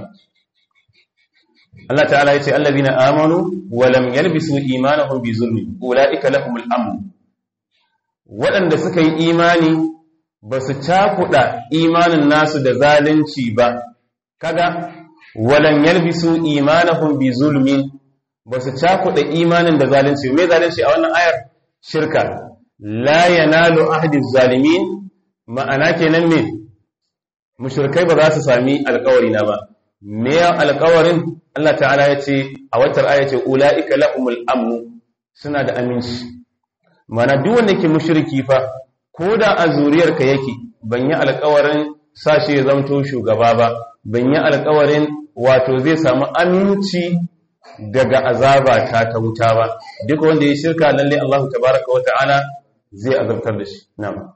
Allah ta'ala yace allazina amanu wa lam yalbisu imanahum bi zulmi ulaika lahumul amn waɗanda suka yi imani ba su cakuɗa imanin nasu da zalunci ba kaga walam yalbisu imanahum bi zulmin ba su cakuɗa imanin da zalunci me zalunci a wannan ayar shirka la yanalu ahdi zalimin ma'ana kenan me mushrikai ba za su sami alƙawari na ba me alƙawarin Allah ta'ala ya ce a watar aya ce ula'ika lahumul amnu suna da aminci mana duk wanda ke mushriki fa ko da a zuriyarka yake ban yi alƙawarin sashi ya zamto shugaba ba ban yi alƙawarin wato zai samu aminci daga azaba ta ta wuta ba duk wanda ya shirka lalle Allah tabaraka wa ta'ala zai azabtar da shi na'am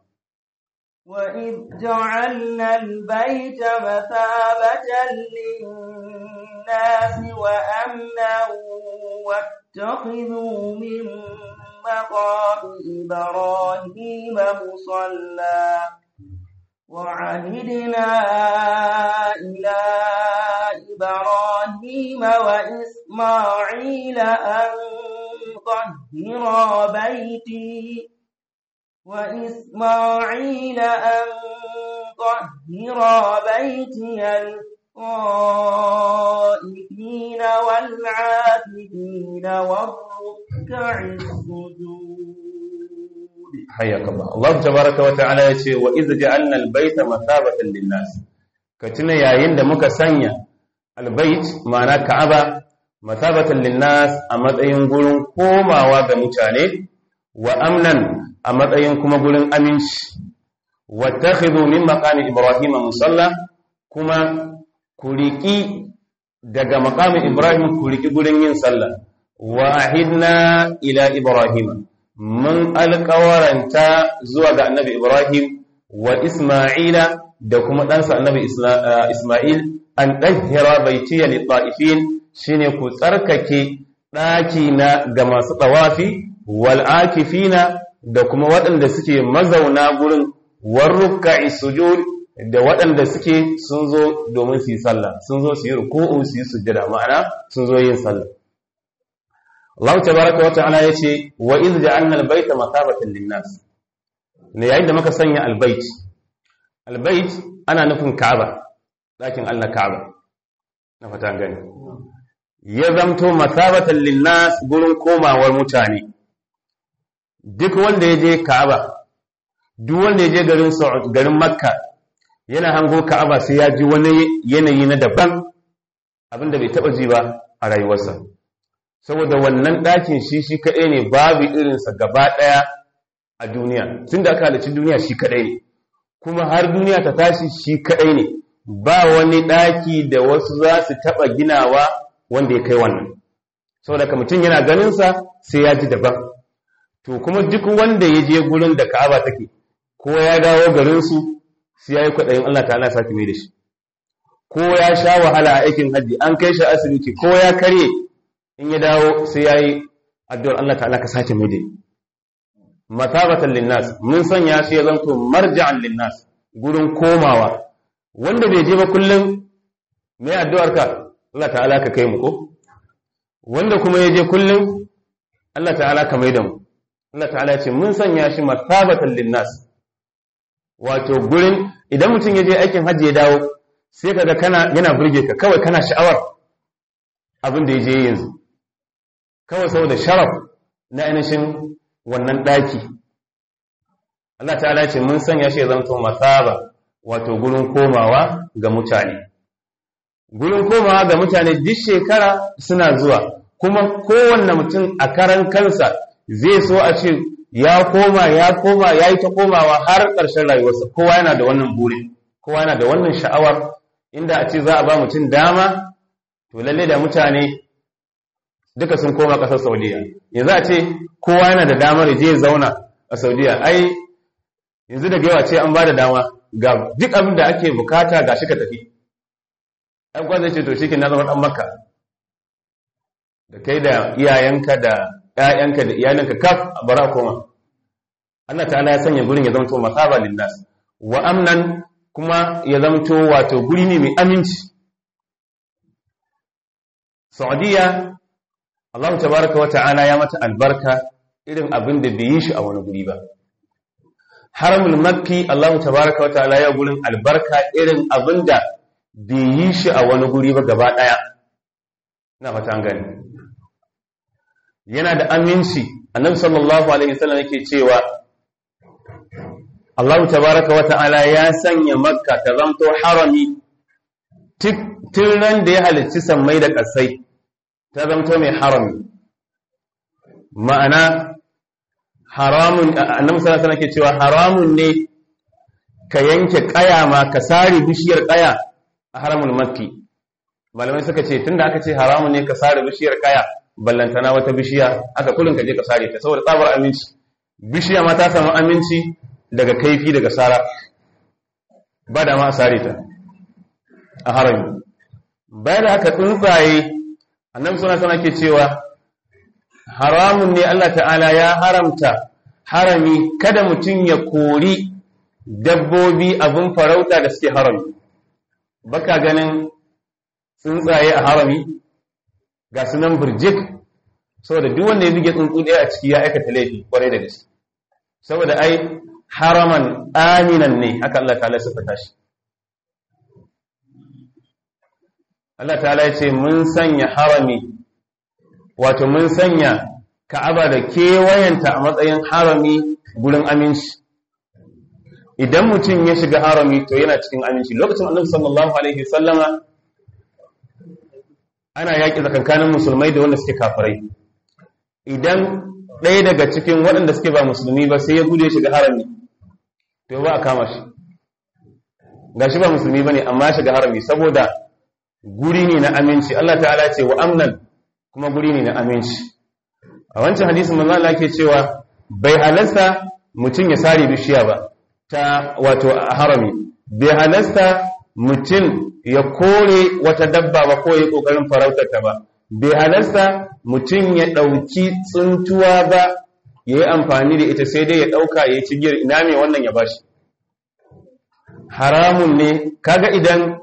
وإذ جعلنا البيت مثابة للناس وأمنا واتخذوا من مقام إبراهيم مصلى وعهدنا إلى إبراهيم وإسماعيل أن طهرا بيتي وإسماعيل أن طهر بيتي للطائفين والعاكفين والركع السجود حياك الله الله تبارك وتعالى يقول وإذ جعلنا البيت مثابة للناس كتنا يا يند muka sanya البيت ma'ana Ka'aba mathabatan linnas a matsayin gurin komawa ga mutane wa amnan a matsayin kuma gurin aminci wattakhidhu min maqami ibrahim musalla kuma ku riki daga maqami ibrahim ku riki gurin yin sallah wa ahidna ila ibrahim mun alƙawaranta zuwa ga annabi ibrahim wa isma'ila da kuma ɗansa annabi isma'il an ɗahira baitiya li ta'ifin shine ku tsarkake ɗaki na ga masu ɗawafi wal akifina da kuma waɗanda suke mazauna gurin warruka'i sujud da waɗanda suke sun zo domin su yi sallah sun zo su yi ruku'u su yi sujjada ma'ana sun zo yin sallah Allah tabaraka wa ta'ala yace wa iz ja'alna al-bayta mathabatan lin-nas ne yayin da muka sanya al-bayt al-bayt ana nufin Ka'aba dakin Allah Ka'aba na fata gani ya zamto mathabatan lin-nas gurin komawar mutane duk wanda ya je Ka'aba duk wanda ya je garin garin Makka yana hango Ka'aba sai ya ji wani yanayi na daban abinda bai taba ji ba a rayuwarsa saboda wannan ɗakin shi shi kaɗai ne babu irinsa gaba ɗaya a duniya tun da aka halarci duniya shi kaɗai ne kuma har duniya ta tashi shi kaɗai ne ba wani ɗaki da wasu za su taɓa ginawa wanda ya kai wannan saboda ka mutum yana ganinsa sai ya ji daban to kuma duk wanda ya je gurin da ka'aba take ko ya dawo garinsu sai ya yi kwaɗayin Allah ta'ala sake mai da shi ko ya sha wahala a aikin hajji an kai shi asibiti ko ya karye in ya dawo sai ya yi addu'ar Allah ta'ala ka sake mai da matabatan linnas mun sanya shi ya zanto marja'an linnas gurin komawa wanda bai je ba kullum me addu'ar ka Allah ta'ala ka kai mu ko wanda kuma ya je kullum Allah ta'ala ka mai da mu Allah ta'ala ya ce mun sanya shi matabatan linnas wato gurin idan mutum ya je aikin hajji ya dawo sai kaga kana yana burge ka kawai kana sha'awar abin da ya je yanzu kawai saboda sharaf na ainihin wannan daki Allah ta'ala ce mun sanya shi ya zanto masaba wato gurin komawa ga mutane gurin komawa ga mutane duk shekara suna zuwa kuma kowanne mutum a karan kansa zai so a ce ya koma ya koma ya yi ta komawa har ƙarshen rayuwarsa kowa yana da wannan burin kowa yana da wannan sha'awar inda a ce za a ba mutum dama to lalle da mutane duka sun koma ƙasar saudiya yanzu a ce kowa yana da damar je zauna a saudiya ai yanzu da yawa ce an ba da dama ga duk abin da ake bukata ga shi ka tafi ɗan kwanza ce to shi ke na zama ɗan makka da kai da iyayenka da ‘ya'yanka da iyalinka kaf a bara koma Allah ta'ala ya sanya gurin ya zamto masaba linnas wa amnan kuma ya zamto wato guri ne mai aminci Saudiya Allah tabaraka wa ta'ala ya mata albarka irin abin da bai yi shi a wani guri ba Haramul Makki Allah tabaraka wa ta'ala ya gurin albarka irin abin da bai yi shi a wani guri ba gaba daya ina fata an gani yana da aminci annabi sallallahu alaihi wasallam yake cewa Allah tabaraka wa ta'ala ya sanya makka ta zanto harami tun ran da ya halicci sammai da ƙasai ta zanto mai harami ma'ana haramun annabi sallallahu alaihi wasallam yake cewa haramun ne ka yanke kaya ma ka sare bishiyar kaya a haramul makki malamai suka ce tunda aka ce haramun ne ka sare bishiyar kaya ballantana wata bishiya aka kullun ka je ka sare ta saboda tsabar aminci bishiya ma ta samu aminci daga kaifi daga sara ba da ma a sare ta a harami bayan da aka tsuntsaye annabi suna sana ke cewa haramun ne Allah ta'ala ya haramta harami kada mutum ya kori dabbobi abin farauta da suke harami baka ganin tsuntsaye a harami ga sunan birjik saboda duk wanda ya buge tsuntsu ɗaya a ciki ya aikata laifi kwarai da gaske saboda ai haraman aminan ne haka Allah ta'ala sifata shi Allah ta'ala ya ce mun sanya harami wato mun sanya ka'aba da kewayenta a matsayin harami gurin aminci idan mutum ya shiga harami to yana cikin aminci lokacin annabi sallallahu alaihi wasallama ana yaƙi tsakankanin musulmai da wanda suke kafirai idan ɗaya daga cikin waɗanda suke ba musulmi ba sai ya gude shiga harami to ba a kama shi ga shi ba musulmi ba ne amma shiga harami saboda guri ne na aminci Allah ta'ala ce wa amnan kuma guri ne na aminci a wancan hadisin manzo Allah ke cewa bai halasta mutum ya sare bishiya ba ta wato harami bai halasta mutum ya kore wata dabba ba ko ya kokarin farautar ta ba bai halasta mutum ya dauki tsuntuwa ba ya yi amfani da ita sai dai ya dauka ya ci giyar ina mai wannan ya bashi haramun ne kaga idan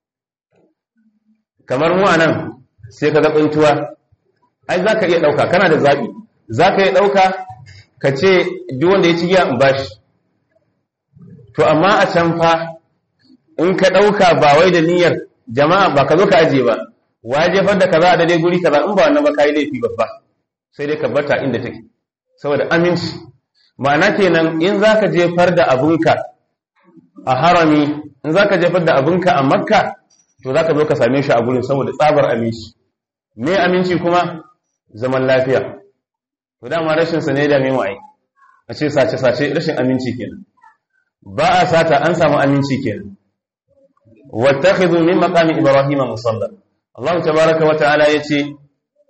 kamar mu anan sai kaga tsuntuwa ai zaka iya dauka kana da zabi zaka iya dauka ka ce duk wanda ya ci giya in bashi to amma a can fa in ka ɗauka ba wai da niyyar jama'a ba ka zo ka ajiye ba wa jefar da kaza a daidai guri kaza in ba wannan ba ka yi laifi babba sai dai ka bata inda take saboda aminci ma'ana kenan in za ka jefar da abunka a harami in za ka jefar da abunka a makka to za ka zo ka same shi a gurin saboda tsabar aminci me aminci kuma zaman lafiya to dama rashin sa ne da mai wai a ce sace sace rashin aminci kenan ba a sata an samu aminci kenan wattakhidhu min maqami ibrahima musalla Allah tabaaraka wa ta'ala yace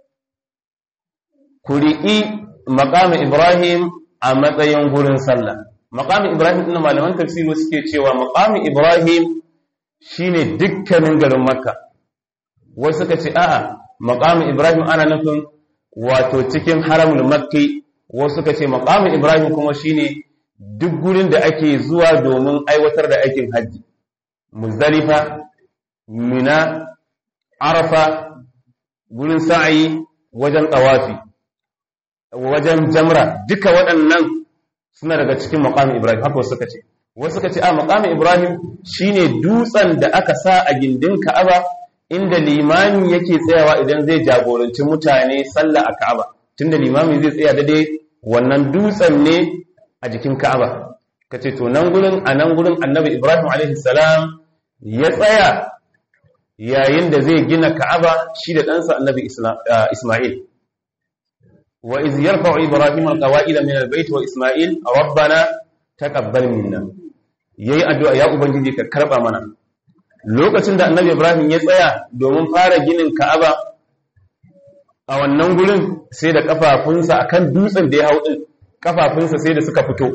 ku riƙi maqami ibrahim a matsayin gurin sallah maqami ibrahim din malaman tafsiri suke cewa maqami ibrahim shine dukkanin garin makka wasu suka ce a'a maqami ibrahim ana nufin wato cikin haramul makki wasu suka ce maqami ibrahim kuma shine duk gurin da ake zuwa domin aiwatar da aikin hajji muzdalifa mina arafa gurin sa'ayi wajen tawafi wajen jamra duka waɗannan suna daga cikin maqami ibrahim haka wasu suka ce wasu suka ce a maqami ibrahim shine dutsen da aka sa a gindin ka'aba inda limami yake tsayawa idan zai jagoranci mutane sallah a ka'aba tunda limami zai tsaya daidai wannan dutsen ne a jikin ka'aba kace to nan gurin a nan gurin annabi ibrahim alaihi salam ya tsaya yayin da zai gina ka'aba shi da ɗansa annabi isma'il wa iz yarfa'u ibrahim alqawa'ida min albayt wa isma'il rabbana taqabbal minna yayi addu'a ya ubangiji ka karba mana lokacin da annabi ibrahim ya tsaya domin fara ginin ka'aba a wannan gurin sai da kafafunsa akan dutsen da ya hau din kafafunsa sai da suka fito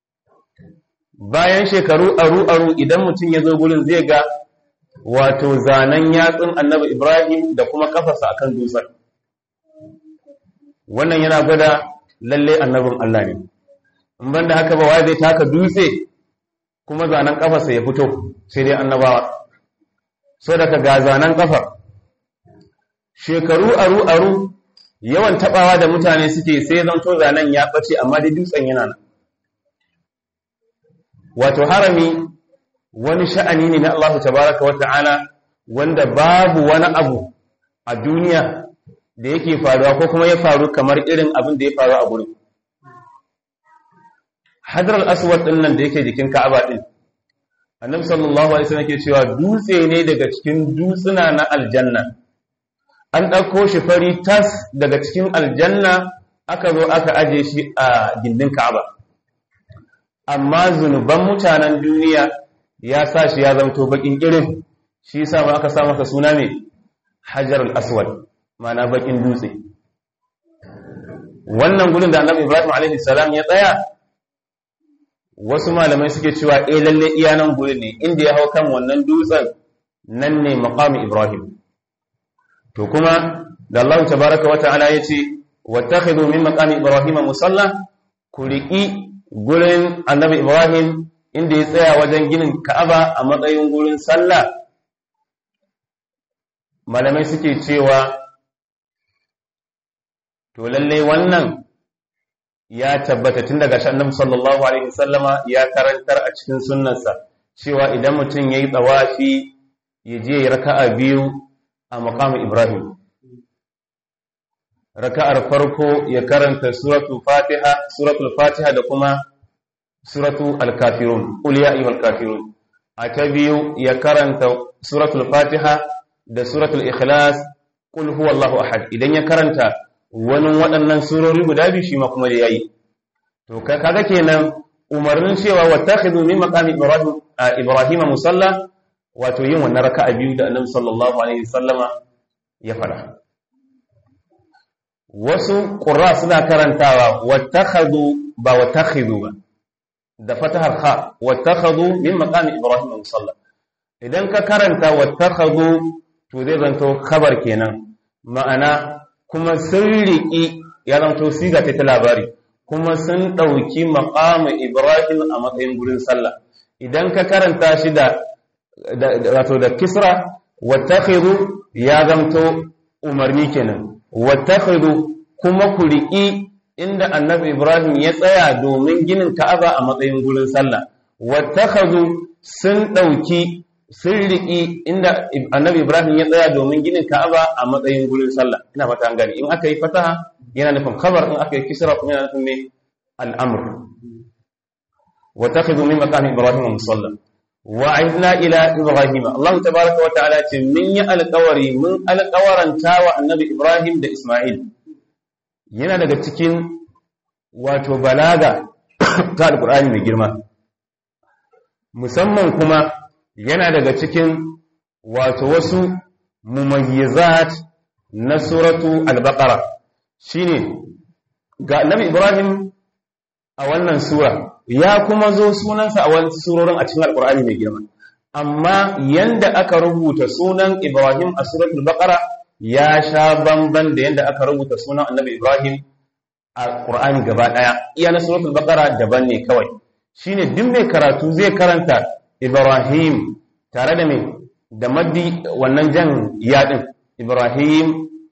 bayan shekaru aru-aru idan mutum ya zo gurin zai ga wato zanen yatsun annabi ibrahim da kuma kafarsa akan dutsen wannan yana gwada lalle annabin allah ne in banda haka ba wai zai taka dutse kuma zanen kafarsa ya fito sai dai annabawa so daga ga zanen kafar shekaru aru-aru yawan tabawa da mutane suke sai zanto zanen ya ɓace amma dai dutsen yana nan wato harami wani sha'ani ne na Allah tabaraka wa ta'ala wanda babu wani abu a duniya da yake faruwa ko kuma ya faru kamar irin abin da ya faru a gurin hadar aswad din nan da yake jikin ka'aba din annabi sallallahu alaihi wasallam yake cewa dutse ne daga cikin dutsuna na aljanna an ɗauko shi fari tas daga cikin aljanna aka zo aka aje shi a gindin ka'aba amma zunuban mutanen duniya ya sa shi ya zamto bakin irin shi yasa ma aka sa masa suna mai hajarul aswad mana bakin dutse wannan gurin da annabi ibrahim alaihi salam ya tsaya wasu malamai suke cewa eh lalle iya nan gurin ne inda ya hau kan wannan dutsen nan ne maqami ibrahim to kuma da Allah tabaraka wata'ala yace wattakhidhu min maqami ibrahim musalla ku riƙi gurin annabi ibrahim inda ya tsaya wajen ginin ka'aba a matsayin gurin sallah malamai suke cewa to lalle wannan ya tabbata tun daga annabi sallallahu alaihi wasallama ya karantar a cikin sunnarsa cewa idan mutum yayi tsawafi ya je ya raka'a biyu a maqamin ibrahim raka'ar farko ya karanta suratul fatiha suratul fatiha da kuma suratu al-kafirun qul ya ayyuhal kafirun a ta biyu ya karanta suratul fatiha da suratul ikhlas qul huwallahu ahad idan ya karanta wani waɗannan surori guda biyu shi ma kuma da yayi to kaga kenan umarnin cewa wattakhidhu min maqami ibrahim ibrahima musalla wato yin wannan raka'a biyu da annabi sallallahu alaihi wasallama ya fara wasu qurra suna karantawa wattakhadhu ba wattakhidhu ba da fatahar kha wattakhadhu min maqami ibrahim musalla idan ka karanta wattakhadhu to zai zanto khabar kenan ma'ana kuma sun riƙi ya zanto siga ta labari kuma sun ɗauki maqami ibrahim a matsayin gurin sallah idan ka karanta shi da wato da kisra wattakhidhu ya zanto umarni kenan wattakhidhu kuma ku riƙi inda annabi Ibrahim ya tsaya domin ginin Ka'aba a matsayin gurin sallah wattakhadhu sun dauki sun riki inda annabi Ibrahim ya tsaya domin ginin Ka'aba a matsayin gurin sallah ina fata an gani in aka yi fataha yana nufin khabar in aka yi kisra kuma yana nufin me al-amr wattakhadhu min maqami Ibrahim musalla wa'idna ila Ibrahim Allah tabaaraka wa ta'ala ce min ya alqawari mun alqawaranta wa annabi Ibrahim da Isma'il yana daga cikin wato balaga ta alkur'ani mai girma musamman kuma yana daga cikin wato wasu mumayyizat na suratu al-baqara shine ga annabi ibrahim a wannan sura ya kuma zo sunansa a wani surorin a cikin alkur'ani mai girma amma yanda aka rubuta sunan ibrahim a suratul baqara ya sha bamban da yanda aka rubuta sunan annabi ibrahim a qur'ani gaba daya iya na suratul baqara daban ne kawai shine duk mai karatu zai karanta ibrahim tare da mai da maddi wannan jan yadin ibrahim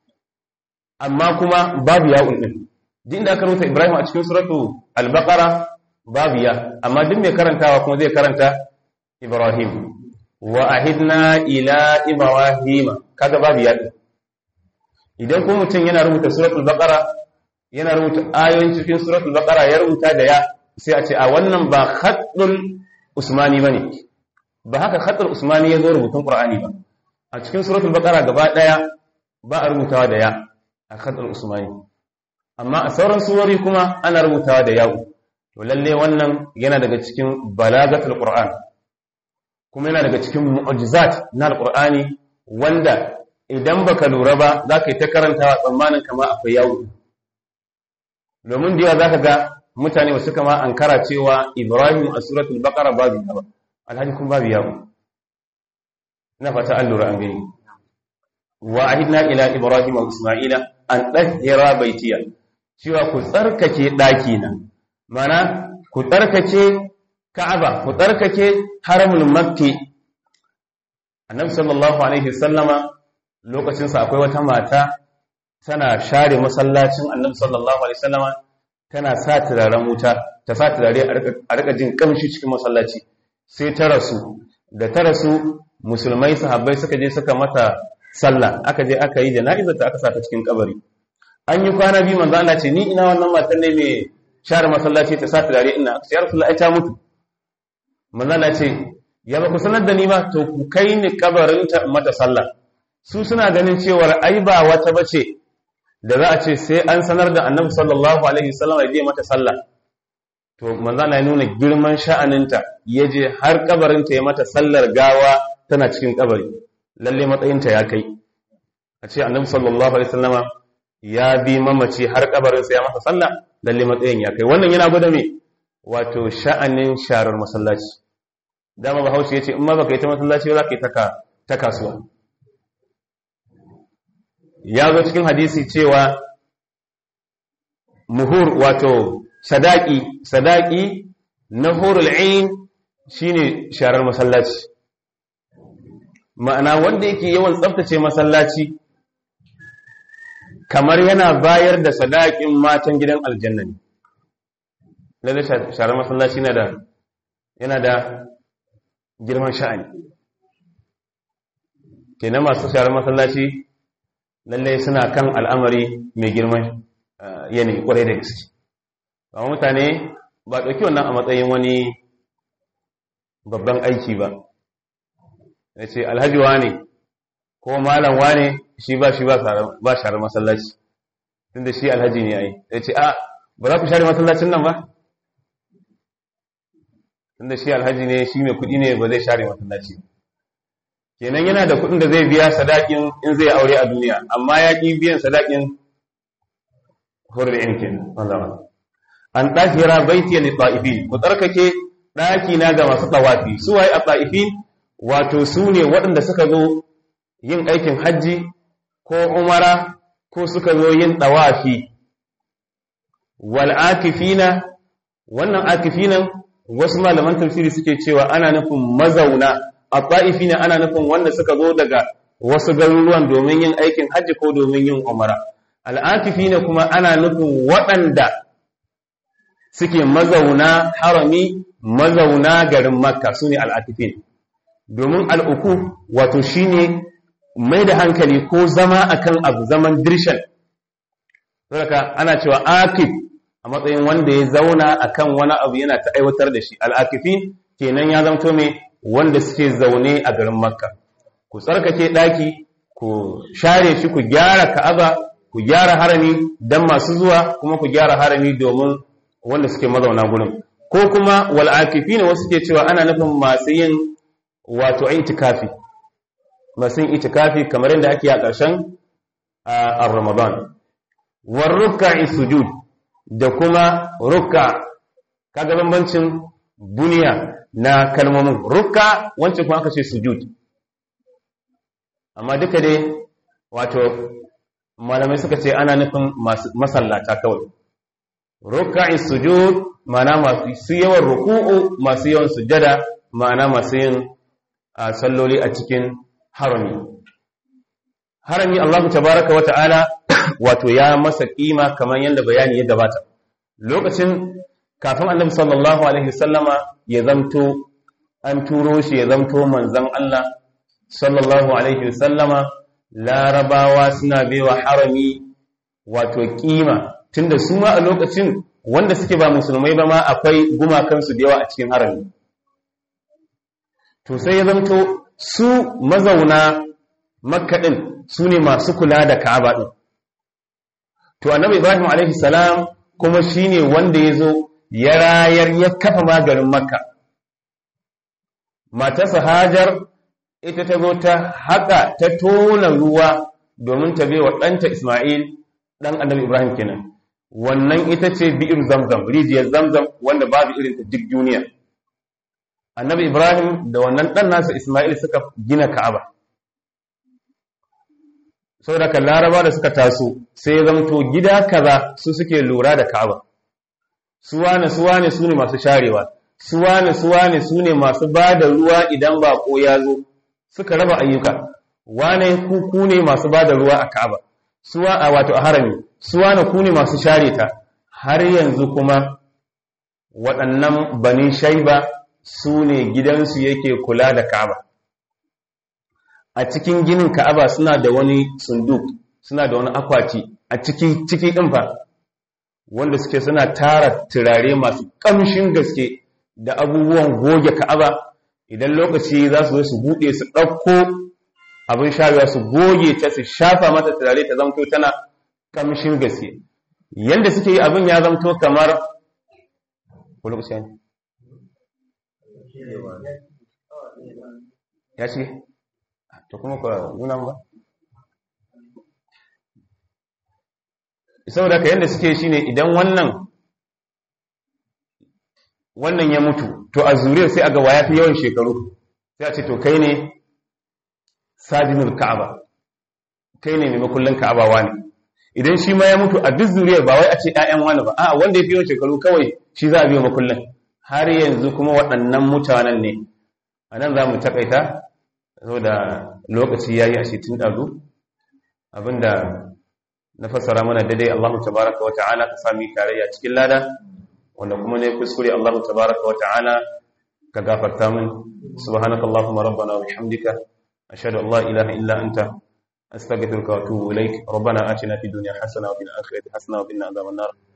amma kuma babu ya'un din duk inda aka rubuta ibrahim a cikin suratul al-baqara babu ya amma duk mai karantawa kuma zai karanta ibrahim wa ahidna ila ibrahim kaga babu ya idan kuma mutum yana rubuta suratul baqara yana rubuta ayoyin cikin suratul baqara ya rubuta da ya sai a ce a wannan ba khatul usmani bane ba haka khatul usmani ya zo rubutun qur'ani ba a cikin suratul baqara gaba daya ba a rubutawa da ya a khatul usmani amma a sauran surori kuma ana rubutawa da yawo to lalle wannan yana daga cikin balagatul qur'an kuma yana daga cikin mu'jizat na alqur'ani wanda idan baka lura ba zaka yi ta karantawa tsammanin kama akwai yawo domin da yawa zaka ga mutane wasu kama ankara cewa ibrahim a suratul baqara babu yawo alhaji kun babu yawo ina fata an lura an gani wa ahidna ila ibrahim wa isma'ila an dahira baitiya cewa ku tsarkake daki na mana ku tsarkake ka'aba ku tsarkake haramul makki annabi sallallahu alaihi wasallama lokacin sa akwai wata mata tana share masallacin annabi sallallahu alaihi wasallama tana sa turaren wuta ta sa turare a rika jin kamshi cikin masallaci sai ta rasu da ta rasu musulmai sahabbai suka je suka mata sallah aka je aka yi jana'izar ta aka sa ta cikin kabari an yi kwana biyu manzo Allah ce ni ina wannan matan ne mai share masallaci ta sa turare ina sai rasulullahi ta mutu manzo Allah ce ya ba ku sanar da ni ba to ku kai ni kabarin ta mata sallah su suna ganin cewar ai ba wata bace da za a ce sai an sanar da annabi sallallahu alaihi wasallam ya je mata sallah to manzo Allah ya nuna girman sha'aninta ya je har kabarinta ya mata sallar gawa tana cikin kabari lalle matsayinta ya kai a ce annabi sallallahu alaihi wasallama ya bi mamaci har kabarinsa ya masa sallah lalle matsayin ya kai wannan yana gwada me wato sha'anin sharar masallaci dama bahaushe ya ce in ma baka yi ta masallaci ba za ka yi ta kasuwa ya zo cikin hadisi cewa muhur wato sadaki sadaki na hurul ain shine sharar masallaci ma'ana wanda yake yawan tsaftace masallaci kamar yana bayar da sadakin matan gidan aljanna ne lalle sharar masallaci yana da yana da girman sha'ani kenan masu sharar masallaci lalle suna kan al'amari mai girman yanayi kwarai da gaske amma mutane ba ɗauki wannan a matsayin wani babban aiki ba ya ce alhaji ne ko malam ne shi ba shi ba share masallaci tunda shi alhaji ne ai ya ce a ba za ku share masallacin nan ba tunda shi alhaji ne shi mai kuɗi ne ba zai share masallaci kenan yana da kuɗin da zai biya sadakin in zai aure a duniya amma ya ƙi biyan sadakin hurri'in kenan an ɗahira baitiya li ta'ifin ku tsarkake ɗaki na ga masu tawafi su waye a ta'ifin wato su ne waɗanda suka zo yin aikin hajji ko umara ko suka zo yin tawafi wal akifina wannan akifinan wasu malaman tafsiri suke cewa ana nufin mazauna a ta'ifina ana nufin wanda suka zo daga wasu garuruwan domin yin aikin hajji ko domin yin umara al'akifina kuma ana nufin waɗanda suke mazauna harami mazauna garin makka su ne al'akifin domin al'uku wato shi ne mai da hankali ko zama akan abu zaman dirshan saboda ana cewa akif a matsayin wanda ya zauna akan wani abu yana ta aiwatar da shi al'akifin kenan ya zamto mai wanda suke zaune a garin makka ku tsarkake ɗaki ku share shi ku gyara ka'aba ku gyara harami dan masu zuwa kuma ku gyara harami domin wanda suke mazauna gurin ko kuma wal akifina wasu ke cewa ana nufin masu yin wato itikafi masu yin itikafi kamar yadda ake a ƙarshen a Ramadan war rukka'i sujud da kuma rukka kaga bambancin buniya na kalmomin rukka wancan kuma aka ce sujud amma duka dai wato malamai suka ce ana nufin masallata kawai rukka'i sujud ma'ana masu yawan ruku'u masu yawan sujada ma'ana masu yin salloli a cikin harami harami Allah tabaraka wa ta'ala wato ya masa kima kamar yadda bayani ya gabata lokacin kafin annabi sallallahu alaihi wasallama ya zamto an turo shi ya zamto manzon Allah sallallahu alaihi wasallama larabawa suna baiwa harami wato kima tunda su ma a lokacin wanda suke ba musulmai ba ma akwai gumakansu da yawa a cikin harami to sai ya zamto su mazauna makka din su ne masu kula da ka'aba din to annabi ibrahim alaihi salam kuma shine wanda ya zo ya rayar ya kafa maganin makka matarsa hajar ita ta zo ta haka ta tona ruwa domin ta bai wa ɗanta isma'il ɗan annabi ibrahim kenan wannan ita ce bi'ir zamzam rijiyar zamzam wanda babu irin ta duk duniya annabi ibrahim da wannan ɗan nasa isma'il suka gina ka'aba saboda kan laraba da suka taso sai zamto gida kaza su suke lura da ka'aba suwane suwane su ne masu sharewa suwane suwane su ne masu ba da ruwa idan bako ya zo suka raba ayyuka wane ku ne masu ba da ruwa a ka'aba suwa a wato a harami suwane ku ne masu share ta har yanzu kuma waɗannan bani shaiba su ne gidansu yake kula da ka'aba a cikin ginin ka'aba suna da wani sunduk suna da wani akwati a ciki ciki ɗin fa wanda suke suna tara turare masu ƙamshin gaske da abubuwan goge ka'aba idan lokaci za su zo su buɗe su ɗauko abin sharewa su goge ta su shafa mata turare ta zamto tana ƙamshin gaske yanda suke yi abin ya zamto kamar ya ce to kuma ka nuna ba saboda ka yanda suke shine idan wannan wannan ya mutu to a zuriyar sai a ga waya fi yawan shekaru sai a ce to kai ne sajinul ka'aba kai ne mai makullin ka'aba wani idan shi ma ya mutu a duk zuriyar ba wai a ce ƴaƴan wani ba a wanda ya fi yawan shekaru kawai shi za a biyo makullin har yanzu kuma waɗannan mutanen ne a nan za mu taƙaita saboda lokaci ya yi a tun ɗazu abinda na fassara mana daidai Allahu tabaraka wa ta'ala ka sami tarayya cikin lada wanda kuma ne kuskure Allahu tabaraka wa ta'ala ka gafarta min subhanakallahumma rabbana wa bihamdika ashhadu an la ilaha illa anta astaghfiruka wa atubu ilaik rabbana atina fid dunya hasana wa fil akhirati hasana wa qina adhaban nar